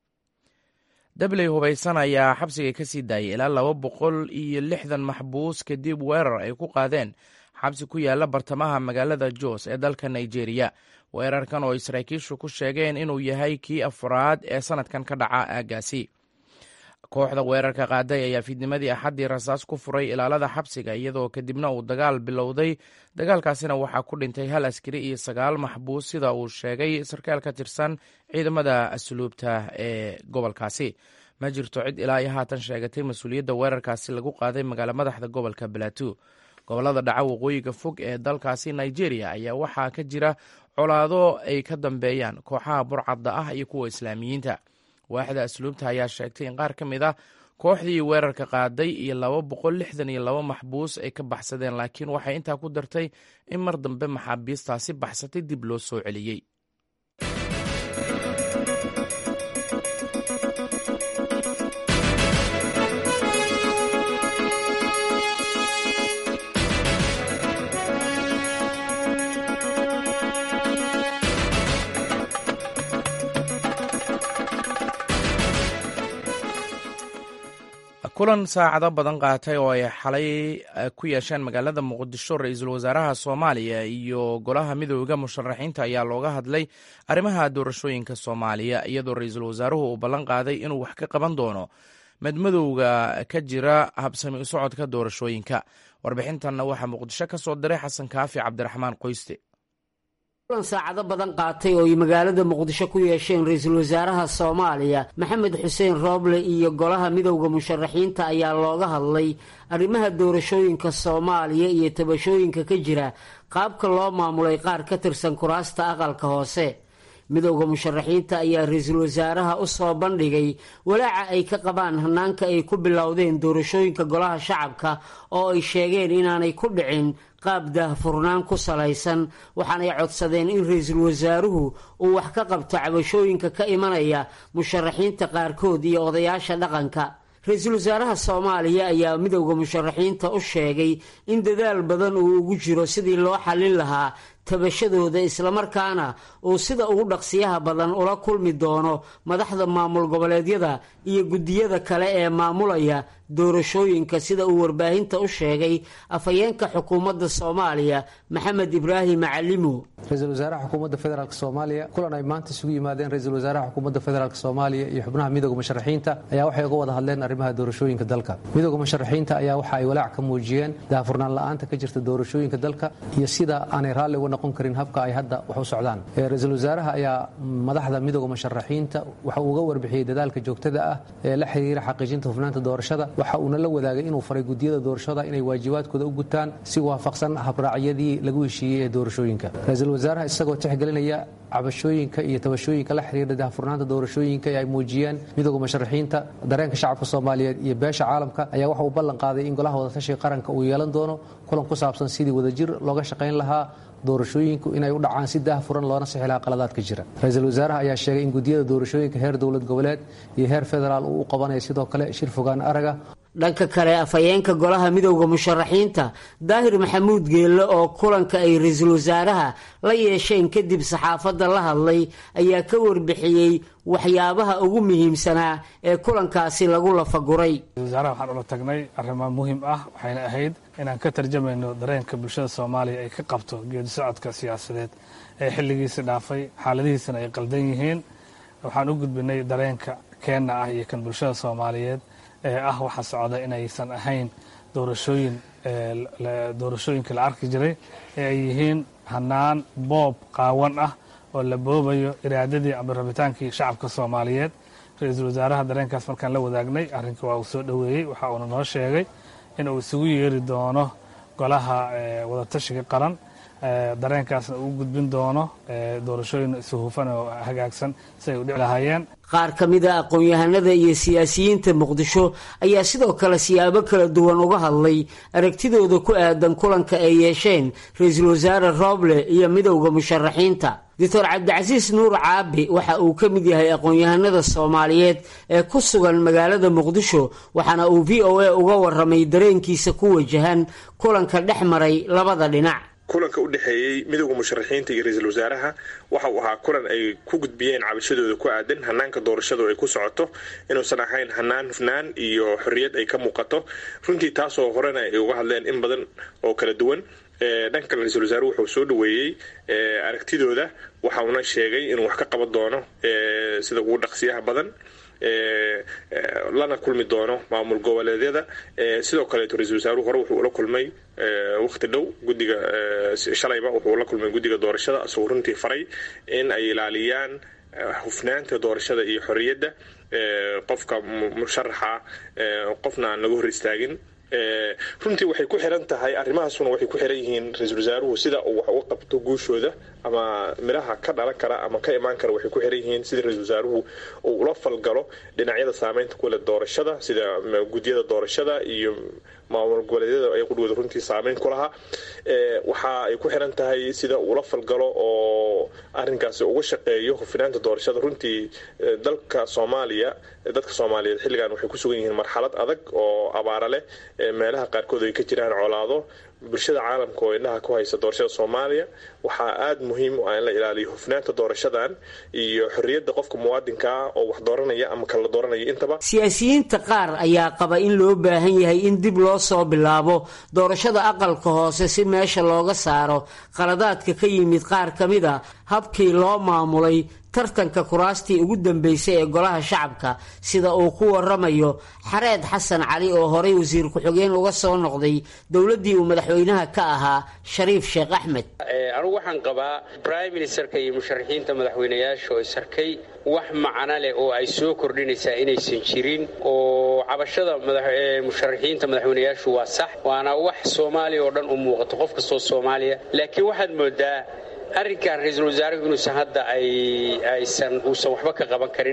dabley hubaysan ayaa xabsiga ka sii daayay ilaa laba boqol iyo lixdan maxbuus kadib weerar ay ku qaadeen xabsi ku yaala bartamaha magaalada jos ee dalka nigeria weerarkan oo ay saraakiishu ku sheegeen inuu yahay kii afraad ee sanadkan ka dhaca aagaasi kooxda weerarka qaaday ayaa fiidnimadii axaddii rasaas ku furay ilaalada xabsiga iyadoo kadibna uu dagaal bilowday dagaalkaasina waxaa ku dhintay hal askari iyo sagaal maxbuus sida uu sheegay sarkaal ka tirsan ciidamada asluubta ee gobolkaasi ma jirto cid ilaa iyo haatan sheegatay mas-uuliyadda weerarkaasi lagu qaaday magaala madaxda gobolka balato gobolada dhaca waqooyiga fog ee dalkaasi nigeria ayaa waxaa ka jira colaado ay ka dambeeyaan kooxaha burcadda ah iyo kuwa islaamiyiinta waaxda asluubta ayaa sheegtay in qaar ka mid ah kooxdii weerarka qaaday iyo laba boqol lixdan iyo laba maxbuus ay ka baxsadeen laakiin waxay intaa ku dartay in mar dambe maxaabiistaasi baxsatay dib loo soo celiyey kulan saacado badan qaatay oo ay xalay ku yeesheen magaalada muqdisho ra-iisul wasaaraha soomaaliya iyo golaha midooda musharaxiinta ayaa looga hadlay arrimaha doorashooyinka soomaaliya iyadoo ra-iisul wasaaruhu uu ballan qaaday inuu wax ka qaban doono madmadowga ka jira habsami u socodka doorashooyinka warbixintanna waxaa muqdisho ka soo diray xasan kaafi cabdiraxmaan qoyste kulan saacado badan qaatay oo ay magaalada muqdisho ku yeesheen ra-iisul wasaaraha soomaaliya maxamed xuseen rooble iyo golaha midowda musharaxiinta ayaa looga hadlay arrimaha doorashooyinka soomaaliya iyo tabashooyinka ka jira qaabka loo maamulay qaar ka tirsan kuraasta aqalka hoose midowda musharaxiinta ayaa ra-iisul wasaaraha u soo bandhigay walaaca ay ka qabaan hanaanka ay ku bilowdeen doorashooyinka golaha shacabka oo ay sheegeen inaanay ku dhicin qaab daahfurnaan ku salaysan waxaanay codsadeen in ra-iisul wasaaruhu uu wax ka qabto cabashooyinka ka imanaya musharaxiinta qaarkood iyo odayaasha dhaqanka ra-iisul wasaaraha soomaaliya ayaa midowda musharaxiinta u sheegay in dadaal badan uu ugu jiro sidii loo xallin lahaa tabashadooda islamarkaana uu sida ugu dhaqsiyaha badan ula kulmi doono madaxda maamul goboleedyada iyo guddiyada kale ee maamulaya doorashooyinka sida uu warbaahinta u sheegay afhayeenka xukuumadda soomaaliya maxamed ibraahim macalimo ra-iisul wasaaraha xukuumadda federaalk soomaaliya kulan ay maanta isugu yimaadeen ra-iisul wasaaraha xukuumadda federaalk soomaaliya iyo xubnaha midowda musharaxiinta ayaa waxay uga wada hadleen arrimaha doorashooyinka dalka midowda musharaxiinta ayaa waxa ay walaac ka muujiyeen daahfurnaan la-aanta ka jirta doorashooyinka dalka iyo sida aanay raalli uga noqon karin habka ay hadda wax u socdaan ra-iisul wasaaraha ayaa madaxda midowda musharaxiinta waxa uu uga warbixiyey dadaalka joogtada ah ee la xiriira xaqiijinta hufnaanta doorashada waxa uuna la wadaagay inuu faray gudiyada doorashada inay waajibaadkooda u gutaan si waafaqsan habraacyadii lagu heshiiyey ee doorashooyinka ra-iisul wasaaraha isagoo tixgelinaya cabashooyinka iyo tabashooyinka la xiriira daahfurnaanta doorashooyinka ee ay muujiyeen midowda musharaxiinta dareenka shacabka soomaaliyeed iyo beesha caalamka ayaa waxa uu ballan qaaday in golaha wadatashiga qaranka uu yeelan doono kulan ku saabsan sidii wadajir looga shaqayn lahaa doorashooyinku inay u dhacaan si daahfuran loona sixi lahaa qaladaadka jira ra-iisul wasaaraha ayaa sheegay in gudiyada doorashooyinka heer dowlad goboleed iyo heer federaal uu u qabanayo sidoo kale shir fogaan araga dhanka kale afhayeenka golaha midowda musharaxiinta daahir maxamuud geelle oo kulanka ay ra-iisul wasaaraha la yeesheen kadib saxaafadda la hadlay ayaa ka warbixiyey waxyaabaha ugu muhiimsanaa ee kulankaasi lagu lafaguray wasaaraha waxaan ula tagnay arrimo muhiim ah waxayna ahayd inaan ka tarjamayno dareenka bulshada soomaaliya ay ka qabto geedi socodka siyaasadeed ee xilligiisi dhaafay xaaladihiisana ay qaldan yihiin waxaan u gudbinay dareenka keenna ah iyo kan bulshada soomaaliyeed ee ah waxa socda inaysan ahayn doorashooyin doorashooyinka la arki jiray ee ay yihiin hanaan boob qaawan ah oo la boobayo iraadadii ama rabitaankii shacabka soomaaliyeed ra-iisul wasaaraha dareenkaas markaan la wadaagnay arrinka waa uu soo dhoweeyey waxa uuna noo sheegay in uu isugu yeeri doono golaha wadatashiga qaran dareenkaasna uu gudbin doono doorashooyin isuhufan oo hagaagsan si ay u dhici lahaayeen qaar ka mid a aqoon-yahanada iyo siyaasiyiinta muqdisho ayaa sidoo kale siyaabo kala duwan uga hadlay aragtidooda ku aadan kulanka ay yeesheen ra-iisul wasaare rooble iyo midowda musharaxiinta doctor cabdicasiis nuur caabi waxa uu ka mid yahay aqoon-yahanada soomaaliyeed ee ku sugan magaalada muqdisho waxaana uu v o a uga waramay dareenkiisa ku wajahan kulanka dhex maray labada dhinac kulanka u dhexeeyey midowda musharaxiinta iyo ra-iisul wasaaraha waxa uu ahaa kulan ay ku gudbiyeen cabashadooda ku aadan hanaanka doorashadu ay ku socoto inuusan ahayn hanaan hufnaan iyo xorriyad ay ka muuqato runtii taasoo horena ay uga hadleen in badan oo kala duwan dhanka kale ra-iisul wasaaruhu wuxuu soo dhoweeyey aragtidooda waxa uuna sheegay inuu wax ka qaban doono sida ugu dhaqsiyaha badan lana kulmi doono maamul goboleedyada sidoo kaleeto ra-isul wasaaruhu hore wuxuu ula kulmay waqti dhow gudiga shalayba wuxuu la kulmay guddiga doorashada isagoo runtii faray in ay ilaaliyaan hufnaanta doorashada iyo xorriyadda qofka musharaxa qofna aan laga hor istaagin runtii waxay ku xiran tahay arrimahaasuna waxay ku xiran yihiin ra-iisul wasaaruhu sida uu wax uga qabto guushooda ama midhaha ka dhalan kara ama ka imaan kara waxay ku xiran yihiin sida ra-iisul wasaaruhu uu ula falgalo dhinacyada saameynta ku leh doorashada sida gudyada doorashada iyo maamul goboleedyada ay qudhooda runtii saameyn ku lahaa waxa ay ku xiran tahay sida uula falgalo oo arrinkaasi uga shaqeeyo hufinaanta doorashada runtii dalka soomaaliya dadka soomaaliyeed xilligan waxay ku sugan yihiin marxalad adag oo abaara leh meelaha qaarkood ay ka jiraan colaado bulshada caalamka oo indhaha ku haysa doorashada soomaaliya waxaa aada muhiim u ah in la ilaaliyo hufnaanta doorashadan iyo xorriyadda qofka muwaadinkaa oo wax dooranaya ama kala dooranaya intaba siyaasiyiinta qaar ayaa qaba in loo baahan yahay in dib loo soo bilaabo doorashada aqalka hoose si meesha looga saaro qaladaadka ka yimid qaar ka mid a habkii loo maamulay tartanka kuraastii ugu dambeysay ee golaha shacabka sida uu ku waramayo xareed xasan cali oo horey wasiir ku-xigeen uga soo noqday dowladdii uu madaxweynaha ka ahaa shariif sheekh axmed anugu waxaan qabaa brime ministerka iyo musharaxiinta madaxweynayaasha oo isarkay wax macno leh oo ay soo kordhinaysaa inaysan jirin oo cabashada musharaxiinta madaxweynayaashu waa sax waana wax soomaaliya oo dhan u muuqato qof kastoo soomaaliya laakiin waxaad moodaa arrinkan ra-iisul wasaaruhu inuusan hadda aysan uusan waxba ka qaban karin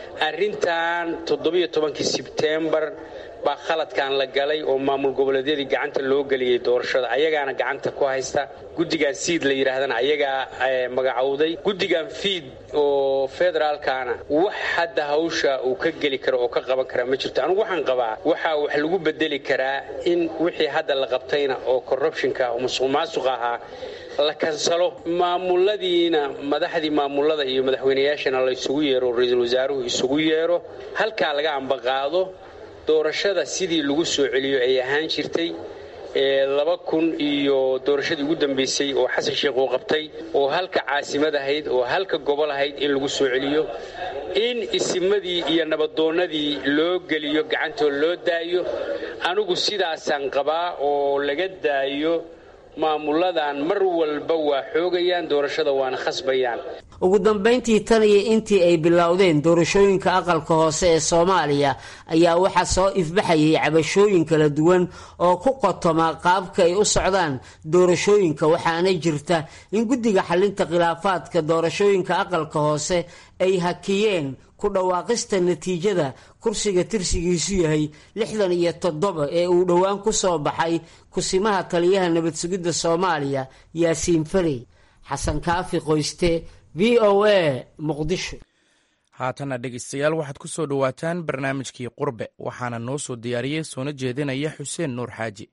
arrintan toddobiyo tobankii sebtembar baa khaladkan la galay oo maamul goboleedyadii gacanta loo geliyey doorashada ayagaana gacanta ku haysta guddigan siid la yidhaahdana ayagaa magacowday guddigan fiid oo federaalkana wax hadda hawsha uu ka geli karo oo ka qaban karaa ma jirto anugu waxaan qabaa waxaa wax lagu bedeli karaa in wixii hadda la qabtayna oo corruptionka oo musuq maasuq ahaa la kansalo maamuladiina madaxdii maamulada iyo madaxweynayaashana la isugu yeero oo ra-iisul wasaaruhu isugu yeero halkaa laga ambaqaado doorashada sidii lagu soo celiyo ay ahaan jirtay laba kun iyo doorashadii ugu dambeysay oo xasan sheekh uu qabtay oo halka caasimad ahayd oo halka gobol ahayd in lagu soo celiyo in isimadii iyo nabadoonnadii loo geliyo gacantoo loo daayo anigu sidaasaan qabaa oo laga daayo maamuladan mar walba waa xoogayaan doorashada waana khasbayaan ugu dambayntii tan iyo intii ay bilowdeen doorashooyinka aqalka hoose ee soomaaliya ayaa waxaa soo ifbaxayay cabashooyin kala duwan oo ku qotoma qaabka ay u socdaan doorashooyinka waxaana jirta in guddiga xalinta khilaafaadka doorashooyinka aqalka hoose ay hakiyeen ku dhawaaqista natiijada kursiga tirsigiisu yahay lixdan iyo toddoba ee uu dhowaan ku soo baxay kusimaha taliyaha nabad sugidda soomaaliya yaasiin farey xasan kaafi qoyste v o a muqdisho haatana dhegeystayaal waxaad ku soo dhowaataan barnaamijkii qurbe waxaana noo soo diyaariyey soona jeedinaya xuseen nuur xaaji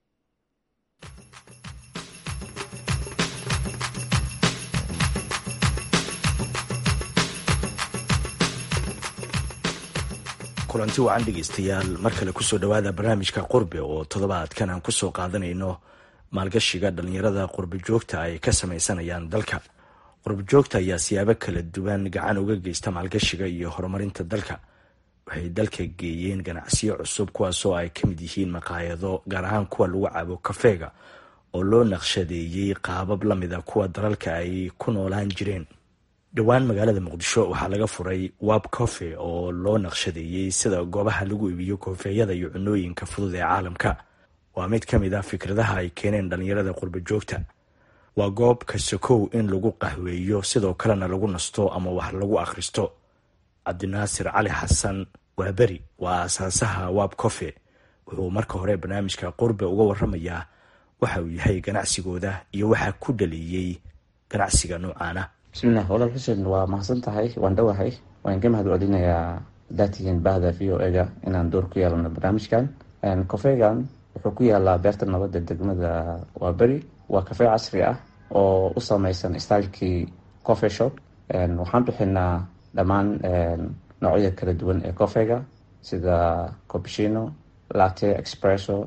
kulanti wacan dhegeystayaal mar kale kusoo dhowaada barnaamijka qurbe oo toddobaadkan aan kusoo qaadanayno maalgashiga dhallinyarada qurbe joogta ay ka sameysanayaan dalka qurbe joogta ayaa siyaabo kala duwan gacan uga geysta maalgashiga iyo horumarinta dalka waxay dalka geeyeen ganacsiyo cusub kuwaasoo ay ka mid yihiin maqaayado gaar ahaan kuwa lagu cabo kafeega oo loo naqshadeeyey qaabab la mida kuwa dalalka ay ku noolaan jireen dhowaan magaalada muqdisho waxaa laga furay wab cofe oo loo naqshadeeyey sida goobaha lagu iibiyo koofeeyada iyo cunooyinka fudud ee caalamka waa mid ka mid ah fikradaha ay keeneen dhallinyarada qurbe joogta waa goob kasakow in lagu qahweeyo sidoo kalena lagu nasto ama wax lagu akhristo cabdinaasir cali xasan waaberi waa aasaasaha wab cofe wuxuu marka hore barnaamijka qurbe uga waramayaa waxa uu yahay ganacsigooda iyo waxaa ku dhaliiyey ganacsiga noocaana bismilah walaal xuseen waa mahadsan tahay waan dhowahay waan ka mahad celinayaa daatihiin bahda v o ega inaan door ku yeelano barnaamijkan kofeegan wuxuu ku yaalaa beerta nabadda degmada waaberi waa kafee casri ah oo u sameysan stylekii cofe shop waxaan bixinaa dhammaan noocyada kala duwan ee cofeega sida copishino latte expresso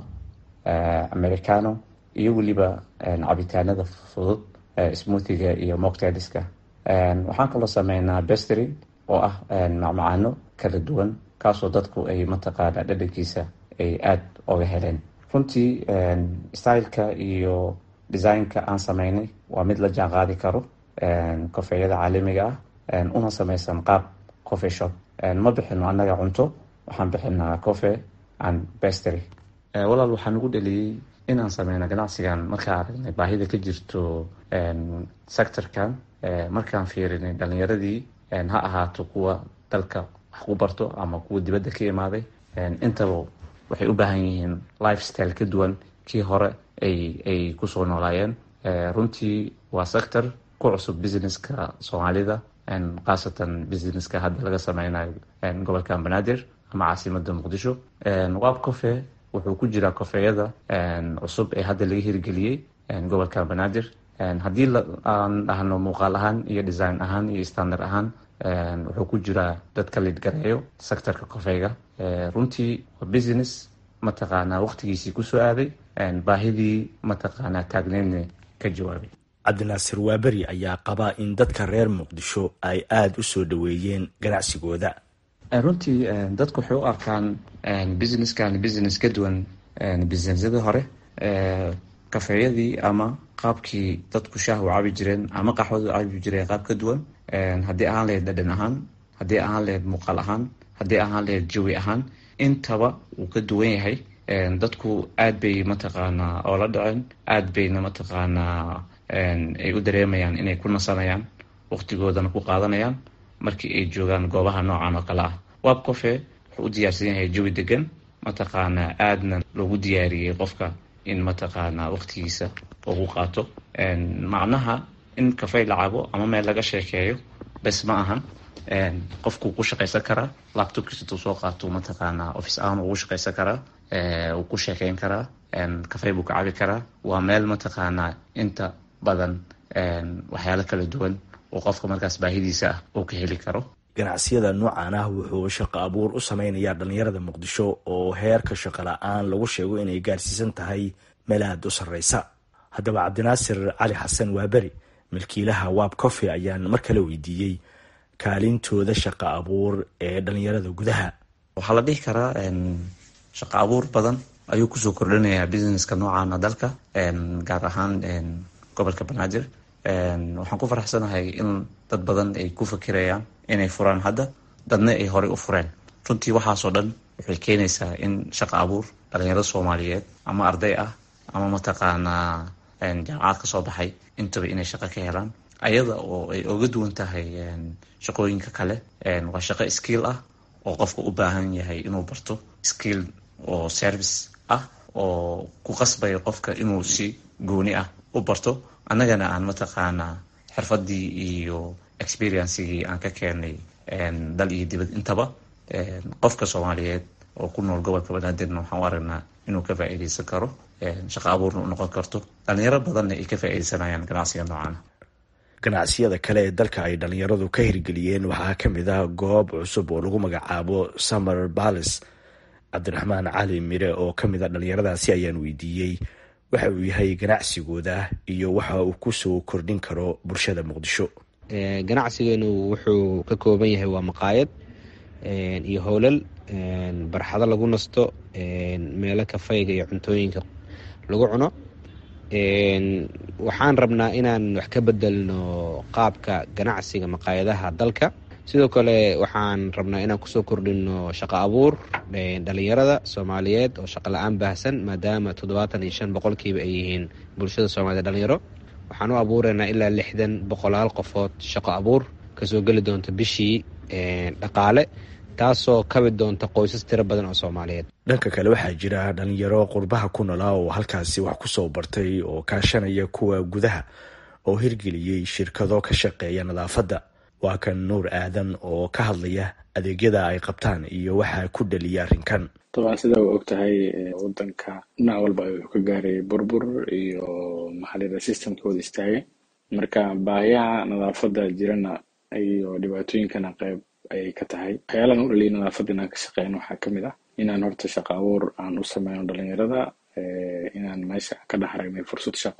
americano iyo weliba cabitaanada fudud smoothiga iyo moctailiska waxaan kaloo sameynaa bestry oo ah macmacaano kala duwan kaasoo dadku ay mataqaana dhadhankiisa ay aada oga heleen runtii styleka iyo designka aan sameynay waa mid la jaan qaadi karo kofeeyada caalamiga ah una sameysan qaab cofe shop ma bixino annaga cunto waxaan bixinaa cofe and bestry walaal waxaa nagu dheliyey inaan sameyno ganacsigan markaan aragnay baahida ka jirto sectorkan markaan fiirinay dhalinyaradii ha ahaato kuwa dalka wax ku barto ama kuwa dibadda ka imaaday intaba waxay u baahan yihiin lifestyle ka duwan kii hore ay ay kusoo noolaayeen runtii waa sector ku cusub businesska soomaalida khaasatan businesska hadda laga sameynayo gobolka banaadir ama caasimada muqdisho wab cofe wuxuu ku jiraa kofeeyada cusub ee hadda laga hirgeliyey gobolka banaadir haddii aan dhahno muuqaal ahaan iyo design ahaan iyo standard ahaan wuxuu ku jiraa dadka lidgareeyo sectorka kofeega runtii waa business mataqaanaa waqtigiisii kusoo aaday baahidii mataqaanaa taagneedna ka jawaabay cabdinaasir waaberi ayaa qabaa in dadka reer muqdisho ay aada u soo dhaweeyeen ganacsigooda runtii dadku waxay u arkaan businesskan business ka duwan businessyada hore kafeeyadii ama qaabkii dadku shaah u cabi jireen ama qaxwada u cabi jireen qaab ka duwan haddii ahaan lahayd dhadhan ahaan haddii ahaan lahayd muuqaal ahaan haddii ahaan lahayd jawi ahaan intaba wuu ka duwan yahay dadku aad bay mataqaanaa oola dhaceen aad bayna mataqaanaa ay u dareemayaan inay ku nasanayaan waqtigoodana ku qaadanayaan markii ay joogaan goobaha noocan oo kale ah wab cofe wuxuu u diyaarsan yahay jawi degan mataqaanaa aadna loogu diyaariyey qofka in mataqaanaa waqtigiisa ugu qaato macnaha in kafey la cabo ama meel laga sheekeeyo bes ma ahan qofkuu ku shaqaysan karaa laptopkiisa intuu soo qaato mataqaanaa office ahaan ugu shaqaysan karaa wuu ku sheekeyn karaa kafey buu ka cabi karaa waa meel mataqaanaa inta badan waxyaalo kala duwan oo qofka markaas baahidiisa ah uu ka heli karo ganacsiyada noocan ah wuxuu shaqo abuur u sameynayaa dhallinyarada muqdisho oo heerka shaqo la-aan lagu sheego inay gaarsiisan tahay meel aada u sarreysa haddaba cabdinaasir cali xasan waaberi milkiilaha wab cofe ayaan mar kale weydiiyey kaalintooda shaqo abuur ee dhallinyarada gudaha waxaa la dhihi karaa shaqo abuur badan ayuu kusoo kordhinayaa businesska noocaana dalka gaar ahaan gobolka banaadir waxaan ku faraxsanahay in dad badan ay ku fakirayaan inay furaan hadda dadna ay horey u fureen runtii waxaasoo dhan waxay keenaysaa in shaqo abuur dhalinyarada soomaaliyeed ama arday ah ama mataqaanaa jaamacad ka soo baxay intaba inay shaqo ka helaan ayada oo ay oga duwan tahay shaqooyinka kale waa shaqo skill ah oo qofka u baahan yahay inuu barto skill oo service ah oo ku qasbaya qofka inuu si gooni ah u barto annagana aan mataqaanaa xirfadii iyo experiencigii aan ka keenay dal iyo dibad intaba qofka soomaaliyeed oo ku nool gobolka banaadirna waxaan u aragnaa inuu ka faa-iideysan karo shaqo abuurna u noqon karto dhalinyaro badanna ay ka faa-iideysanayaan ganacsiga noocan ganacsiyada kale ee dalka ay dhalinyaradu ka hirgeliyeen waxaa ka mid ah goob cusub oo lagu magacaabo summer bales cabdiraxmaan cali mire oo ka mid a dhalinyaradaasi ayaan weydiiyey waxa uu yahay ganacsigooda iyo waxa uu kusoo kordhin karo bulshada muqdisho ganacsigeenu wuxuu ka kooban yahay waa maqaayad iyo howlal barxado lagu nasto meelo kafayga iyo cuntooyinka lagu cuno waxaan rabnaa inaan wax ka bedelno qaabka ganacsiga maqaayadaha dalka sidoo kale waxaan rabnaa inaan kusoo kordhino shaqo abuur dhalinyarada soomaaliyeed oo shaqo la-aan baahsan maadaama toddobaatan iyo shan boqolkiiba ay yihiin bulshada soomaaliyed dhalinyaro waxaan u abuureynaa ilaa lixdan boqolaal qofood shaqo abuur kasoo geli doonta bishii dhaqaale taasoo kabi doonta qoysas tiro badan oo soomaaliyeed dhanka kale waxaa jira dhalinyaro qurbaha ku noolaa oo halkaasi wax kusoo bartay oo kaashanaya kuwa gudaha oo hirgeliyey shirkado ka shaqeeya nadaafadda waa kan nuur aadan oo ka hadlaya adeegyada ay qabtaan iyo waxaa ku dhaliya arrinkan dabcan sida u og tahay wadanka dhinac walba ayuu ka gaaray burbur iyo maxalida systemkooda istaagay marka baahiyaha nadaafadda jirana iyo dhibaatooyinkana qayb ayay ka tahay waxyaalaan u dhaliya nadaafadda inaan ka shaqeyno waxaa kamid ah inaan horta shaqo abuur aan u sameyno dhalinyarada inaan meesha ka dhex aragnay fursad shaqo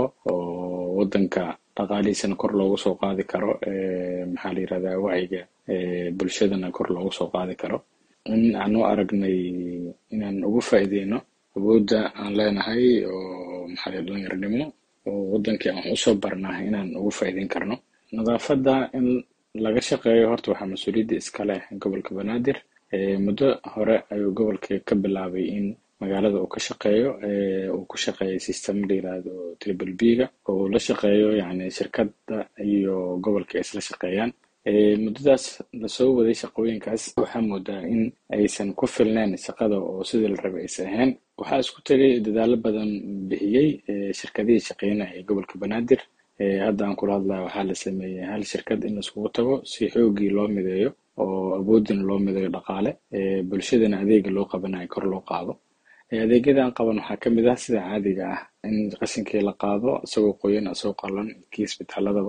oo wadanka dhaqaalihiisana kor loogu soo qaadi karo maxaa la yirahdaa wacyiga bulshadana kor loogu soo qaadi karo in aan u aragnay inaan ugu faa'iideyno awoodda aan leenahay oo maxaa la dhalinyaronimo oo wadankii aan wax usoo barnaa inaan ugu faa'iideyn karno nadaafadda in laga shaqeeyo horta waxaa mas-uuliyadda iska leh gobolka banaadir muddo hore ayuu gobolka ka bilaabay in magaalada uu ka shaqeeyo uu ku shaqeeyo system la yirahdo triple b ga oo uu la shaqeeyo yani shirkadda iyo gobolka ay isla shaqeeyaan muddadaas lasoo waday shaqooyinkaas waxaa moodaa in aysan ku filneyn shaqada oo sidii la rabay aysan ahayn waxaa isku tegay dadaalo badan bixiyey shirkadihii shaqeynaya ee gobolka banaadir hadda aan kula hadlaya waxaa la sameeyey hal shirkad in laiskugu tago si xoogii loo mideeyo oo awoodina loo mideeyo dhaqaale bulshadana adeega loo qabanayo kor loo qaado adeegyadan qaban waxaa kamid ah sida caadiga ah in qashinkii la qaado isagoo qoyan isagoo qalan kii isbitaaladaba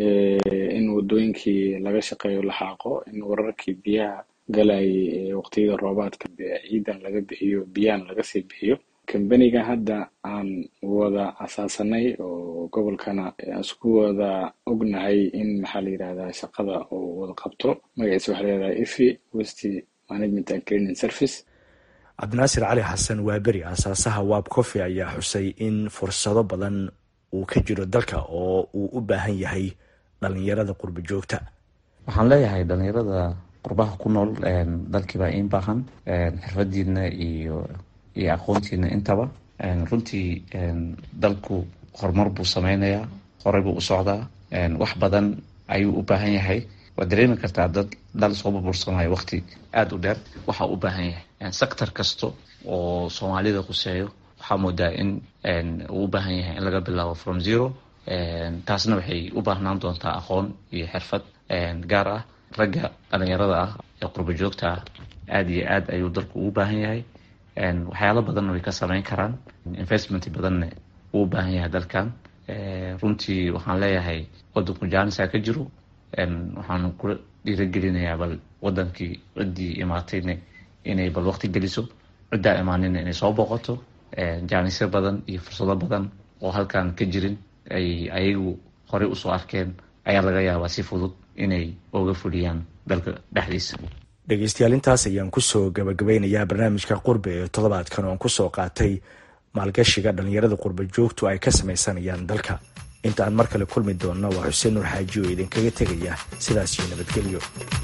in wadooyinkii laga shaqeeyo la xaaqo in wararkii biyaha galayay waqtiyada roobaadka ciidan laga bixiyo biyahan laga sii bixiyo kambaniga hadda aan wada asaasanay oo gobolkana isku wada ognahay in maxaa la yirahdaa shaqada uu wada qabto magaciisa waxaa la yirahdaa ifi west management and cleaning service cabdinaasir cali xasan waaberi aasaasaha waab coffey ayaa xusay in fursado badan uu ka jiro dalka oo uu u baahan yahay dhalinyarada qurba joogta waxaan leeyahay dhalinyarada qurbaha ku nool dalkiibaa in baahan xirfadiina iyo iyo aqoontiina intaba runtii dalku horumar buu sameynayaa horey buu u socdaa wax badan ayuu u baahan yahay waad dareemi kartaa dad dal soo burbursanayo waqti aada u dheer waxa u baahan yahay sector kasta oo soomaalida quseeyo waxaa moodaa in uu u baahan yahay in laga bilaabo from zero taasna waxay u baahnaan doontaa aqoon iyo xirfad gaar ah ragga dhalinyarada ah ee qurba joogta ah aada iyo aad ayuu dalku ugu baahan yahay waxyaalo badanna way ka sameyn karaan investment badanna uu u baahan yahay dalkan runtii waxaan leeyahay wadanku jaanisa ka jiro waxaan kula dhiiragelinayaa bal wadankii ciddii imaatayna inay bal waqti geliso ciddaa imaanina inay soo booqato jaanisyo badan iyo fursado badan oo halkan ka jirin ay ayagu horey usoo arkeen ayaa laga yaabaa si fudud inay oga fuliyaan dalka dhexdiisa dhegeystayaal intaas ayaan kusoo gabagabeynayaa barnaamijka qurbe ee toddobaadkan oon kusoo qaatay maalgashiga dhalinyarada qurba joogtu ay ka sameysanayaan dalka inta aan mar kale kulmi doonno waa xuseen nuur xaaji oo idinkaga tegaya sidaas iyo nabadgelyo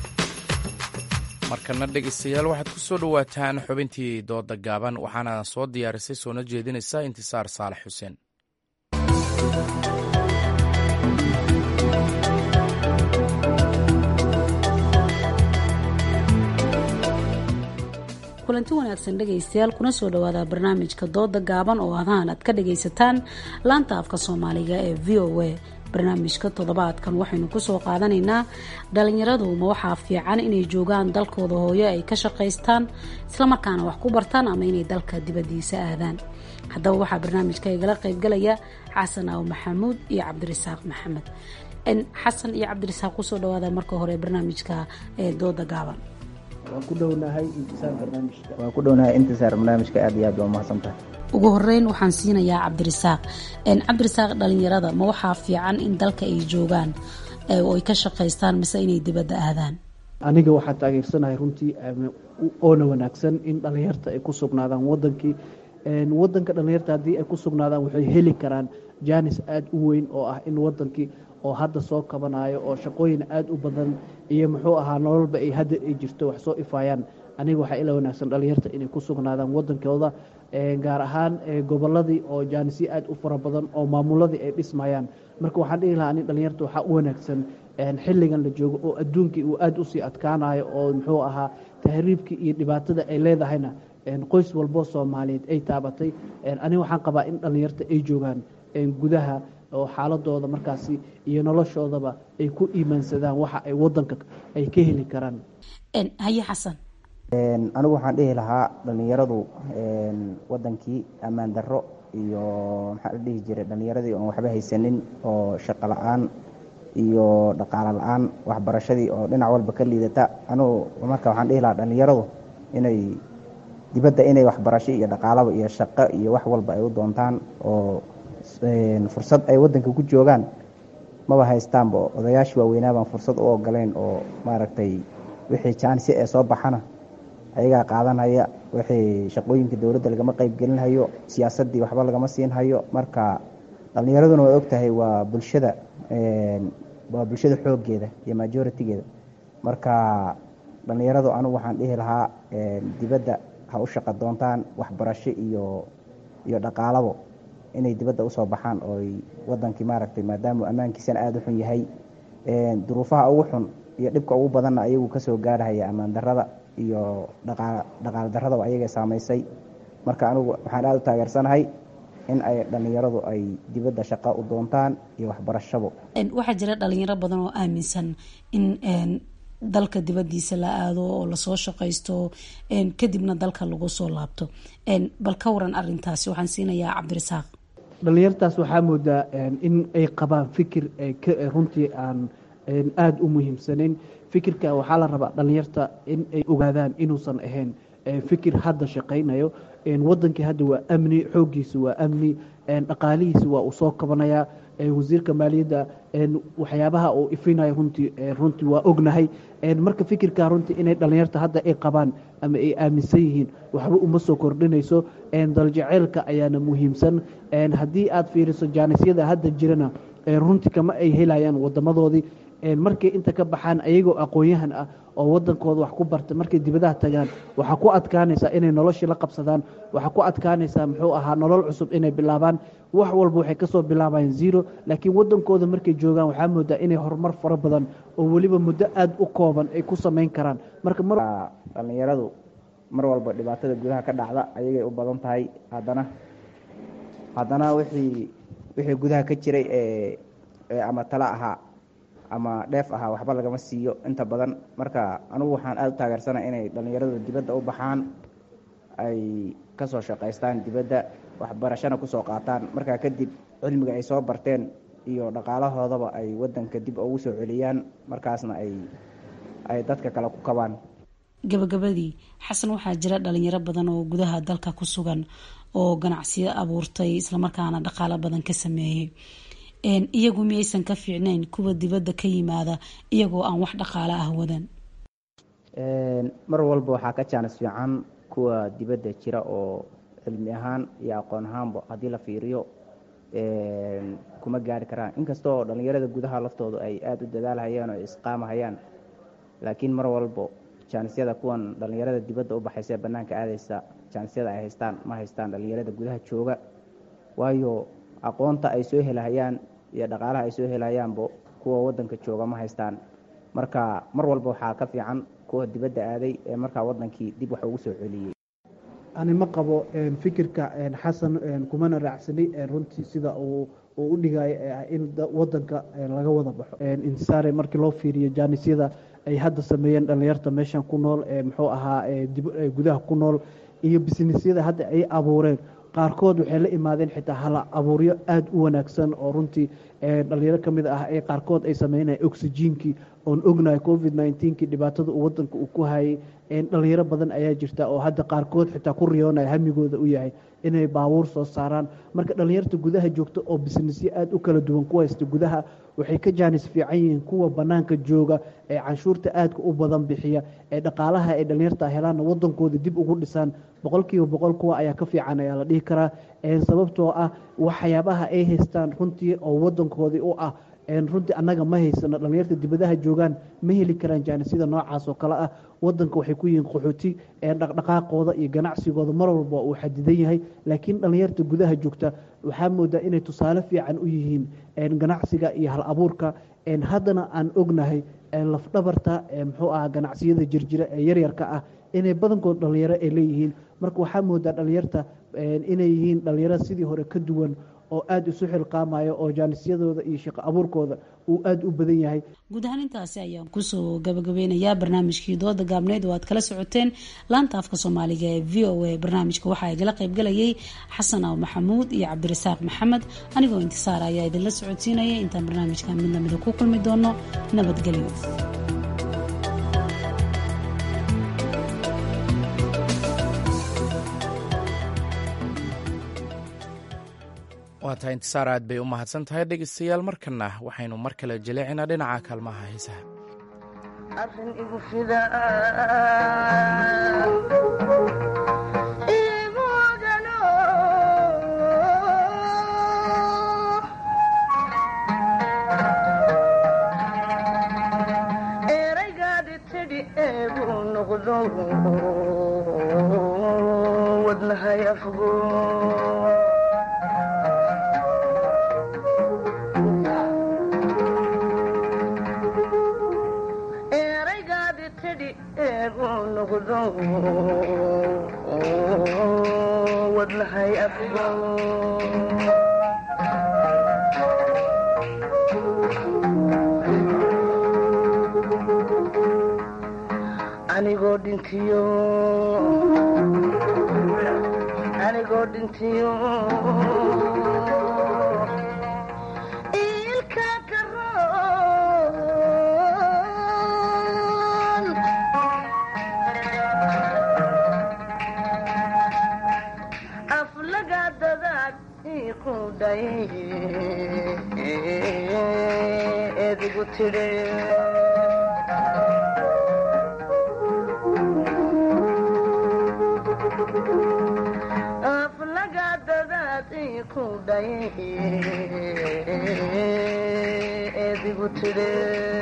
markana dhegeystayaal waxaad ku soo dhowaataan xubintii dooda gaaban waxaana soo diyaarisay soona jeedinaysa intisaar saalax xuseen kulanti wanaagsan dhegaystayaal kuna soo dhawaada barnaamijka dooda gaaban oo adahan aad ka dhagaysataan laanta afka soomaaliga ee v o a barnaamijka toddobaadkan waxaynu kusoo qaadanaynaa dhalinyaradu ma waxaa fiican inay joogaan dalkooda hooyo ay ka shaqaystaan islamarkaana wax ku bartaan ama inay dalka dibadiisa aadaan haddaba waxaa barnaamijka igala qaybgalaya xasan aw maxamuud iyo cabdirasaaq maxamed xasan iyo cabdirasaaq kusoo dhawaada marka hore barnaamijka ee dooda gaaban waan ku dhownahay intisaar barnaamijka waan ku dhownahay intisaar barnaamijka aad iyo aad waa mahadsantahay ugu horeyn waxaan siinayaa cabdirasaaq cabdirasaaq dhalinyarada ma waxaa fiican in dalka ay joogaan oo ay ka shaqaystaan mise inay dibadda aadaan aniga waxaa taageersanahay runtii oona wanaagsan in dhalinyarta ay ku sugnaadaan wadankii wadanka dhalinyarta haddii ay ku sugnaadaan waxay heli karaan jaanis aada u weyn oo ah in wadankii oo hadda soo kabanayo oo shaqooyin aada u badan iyo muxuu ahaa nololba ay hadda ay jirto wax soo ifaayaan aniga waxaa ila wanaagsan dhalinyarta inay ku sugnaadaan wadankooda gaar ahaan goboladii oo jaanisyo aada u fara badan oo maamuladii ay dhismayaan marka waxaan dhihi lahaa nin dhalinyarta waxaa u wanaagsan xilligan la joogo oo adduunkii uu aada usii adkaanayo oo muxuu ahaa tahriibkii iyo dhibaatada ay leedahayna qoys walboo soomaaliyeed ay taabatay aniga waxaan qabaa in dhalinyarta ay joogaan gudaha oo xaaladooda markaasi iyo noloshoodaba ay ku iimaansadaan waxa ay wadanka ay ka heli karaan haye xasan anigu waxaan dhihi lahaa dhalinyaradu wadankii ammaan darro iyo maxaa la dhihi jiray dhalinyaradii oon waxba haysanin oo shaqo la-aan iyo dhaqaalo la-aan waxbarashadii oo dhinac walba ka liidata anugu marka waxaan dhihi lahaa dhalinyaradu inay dibadda inay waxbarasho iyo dhaqaalaba iyo shaqo iyo wax walba ay u doontaan oo fursad ay wadanka ku joogaan maba haystaanba odayaashii waaweynaa baan fursad u ogoleyn oo maaragtay wixii jaansi ee soo baxana ayagaa qaadanhaya wixii shaqooyinka dowladda lagama qeybgelinhayo siyaasaddii waxba lagama siinhayo marka dhalinyaraduna waa ogtahay waa bulshada waa bulshada xooggeeda iyo majoritigeeda marka dhalinyaradu anigu waxaan dhihi lahaa dibadda ha u shaqo doontaan waxbarasho iyo iyo dhaqaalabo inay dibadda usoo baxaan ooy wadankii maaragtay maadaama ammaankiisana aada u xun yahay duruufaha ugu xun iyo dhibka ugu badanna ayagu kasoo gaarhaya ammaan darada iyo dhaqaal daradaba ayaga saamaysay marka anigu waxaan aada u taageersanahay in ay dhalinyaradu ay dibadda shaqo u doontaan iyo waxbarashabo waxaa jira dhalinyaro badan oo aaminsan in dalka dibadiisa la aado oo lasoo shaqaysto kadibna dalka lagu soo laabto bal ka waran arintaasi waxaan siinayaa cabdirasaaq dhalinyartaas waxaa moodaa in ay qabaan fikir runtii aan aada u muhiimsanayn fikirka waxaa la rabaa dhalinyarta in ay ogaadaan inuusan ahayn fikir hadda shaqaynayo wadankii hadda waa amni xooggiisa waa amni dhaqaalihiisa waa uu soo kabanayaa wasiirka maaliyadda waxyaabaha uu ifinayo runtii runtii waa ognahay marka fikirka runtii inay dhalinyarta hadda ay qabaan ama ay aaminsan yihiin waxba uma soo kordhinayso daljeceylka ayaana muhiimsan haddii aad fiiriso jaanisyada hadda jirana runtii kama ay helayaan wadamadoodii markay inta ka baxaan ayagoo aqoon-yahan ah oo wadankooda wax ku barta markay dibadaha tagaan waxaa ku adkaanaysaa inay noloshii la qabsadaan waxaa ku adkaanaysaa muxuu ahaa nolol cusub inay bilaabaan wax walba waxay kasoo bilaabayaan zero laakiin wadankooda markay joogaan waxaa moodaa inay horumar fara badan oo weliba muddo aada u kooban ay ku samayn karaan marka dhalinyaradu mar walba dhibaatada gudaha ka dhacda ayagay u badan tahay haddana haddana wixii wixii gudaha ka jiray ee ama tala ahaa ama dheef ahaa waxba lagama siiyo inta badan marka anugu waxaan aada u taageersana inay dhalinyaradu dibadda u baxaan ay kasoo shaqaystaan dibadda waxbarashana kusoo qaataan markaa kadib cilmiga ay soo barteen iyo dhaqaalahoodaba ay wadanka dib ugu soo celiyaan markaasna ay ay dadka kale ku kabaan gabagabadii xasan waxaa jira dhalinyaro badan oo gudaha dalka ku sugan oo ganacsiyo abuurtay islamarkaana dhaqaalo badan ka sameeyey iyagu miyaysan ka fiicnayn kuwa dibadda ka yimaada iyagoo aan wax dhaqaalo ah wadan mar walba waxaa ka jaanis fiican kuwa dibadda jira oo cilmi ahaan iyo aqoon ahaanba haddii la fiiriyo kuma gaari karaan inkastoo dhalinyarada gudaha laftoodu ay aada u dadaalhayaan oo isqaamahayaan laakiin mar walbo jaanisyada kuwan dhalinyarada dibadda u baxaysa ee bannaanka aadaysa jaanisyada ay haystaan ma haystaan dhalinyarada gudaha jooga waayo aqoonta ay soo helahayaan iyo dhaqaalaha ay soo helahayaanba kuwa wadanka jooga ma haystaan marka mar walba waxaa ka fiican kuwa dibadda aaday ee markaa wadankii dib wax ugu soo celiyey ani ma qabo fikirka xasan kumana raacsani runtii sida uu uu u dhigayo ee ah in wadanka laga wada baxo intisaare markii loo fiiriyo jaanisyada ay hadda sameeyeen dhallinyarta meeshan ku nool muxuu ahaa gudaha ku nool iyo bisnisyada hadda ay abuureen qaarkood waxay la imaadeen xitaa hala abuuryo aada u wanaagsan oo runtii dhalinyaro ka mid ah ee qaarkood ay sameynaya oxygenkii oon ognahay covid nneteen-kii dhibaatada uu wadanka uu ku hayay dhalinyaro badan ayaa jirta oo hadda qaarkood xitaa ku riyoonaya hamigooda u yahay inay baabuur soo saaraan marka dhalinyarta gudaha joogta oo bisnisyo aada u kala duwan ku haysta gudaha waxay ka jaanis fiican yihiin kuwa banaanka jooga ee canshuurta aadka u badan bixiya ee dhaqaalaha ay dhalinyarta helaanna wadankooda dib ugu dhisaan boqolkiiba boqol kuwa ayaa ka fiican ayaa la dhihi karaa sababtoo ah waxyaabaha ay haystaan runtii oo wadankoodii u ah runtii annaga ma haysano dhalinyarta dibadaha joogaan ma heli karaan jaanisida noocaas oo kale ah wadanka waxay ku yihiin qaxooti dhaqdhaqaaqooda iyo ganacsigooda mar walba uu xadidan yahay laakiin dhalinyarta gudaha joogta waxaa moodaa inay tusaale fiican u yihiin ganacsiga iyo hal abuurka haddana aan ognahay lafdhabarta muxuu ah ganacsiyada jirjira ee yaryarka ah inay badankood dhalinyaro ay leeyihiin marka waxaa moodaa dhalinyarta inay yihiin dhalinyaro sidii hore ka duwan oo aada isu xilqaamayo oo jaanisyadooda iyo shaqo abuurkooda uu aada u badan yahay guud ahaan intaasi ayaan kusoo gabagabeynayaa barnaamijkii dooda gaabneyd oo aad kala socoteen laanta afka soomaaliga ee v o a barnaamijka waxaa igala qaybgalayay xasan aw maxamuud iyo cabdirasaaq maxamed anigoo intisaar ayaa idinla socodsiinaya intaan barnaamijkan mid lamida ku kulmi doono nabadgelyo waa tahay intisaar aad bay u mahadsan tahay dhegeystayaal markana waxaynu mar kale jaleecinaa dhinaca kaalmaha heesaha arrin igu fida imugano eraygaadi tidhi eegu noqdo wadnahay afgo wadnahay afgo anigoo dhintiyo anigoo dhintiyo ilka karoon aflaga dadaad iku dhay edigu tidhi aflaga dadaad iku dhay edigu tidhi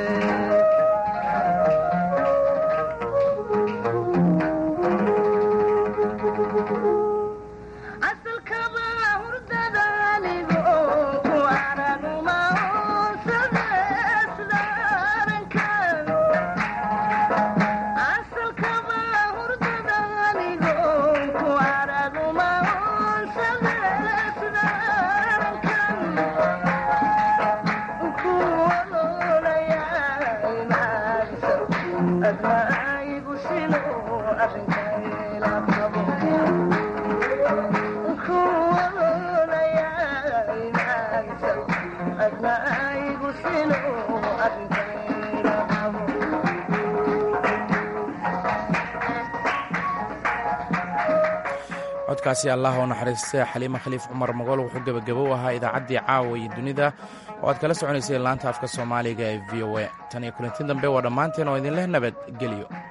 codkaasi allah oo naxariista xaliima khaliif cumar mogol wuxuu gebagabo u ahaa idaacaddii caawa iyo dunida oo aad kala soconayseen laanta afka soomaaliga ee v o a tan iyo kulanti dambe waa dhammaanteen oo idinleh nabadgelyo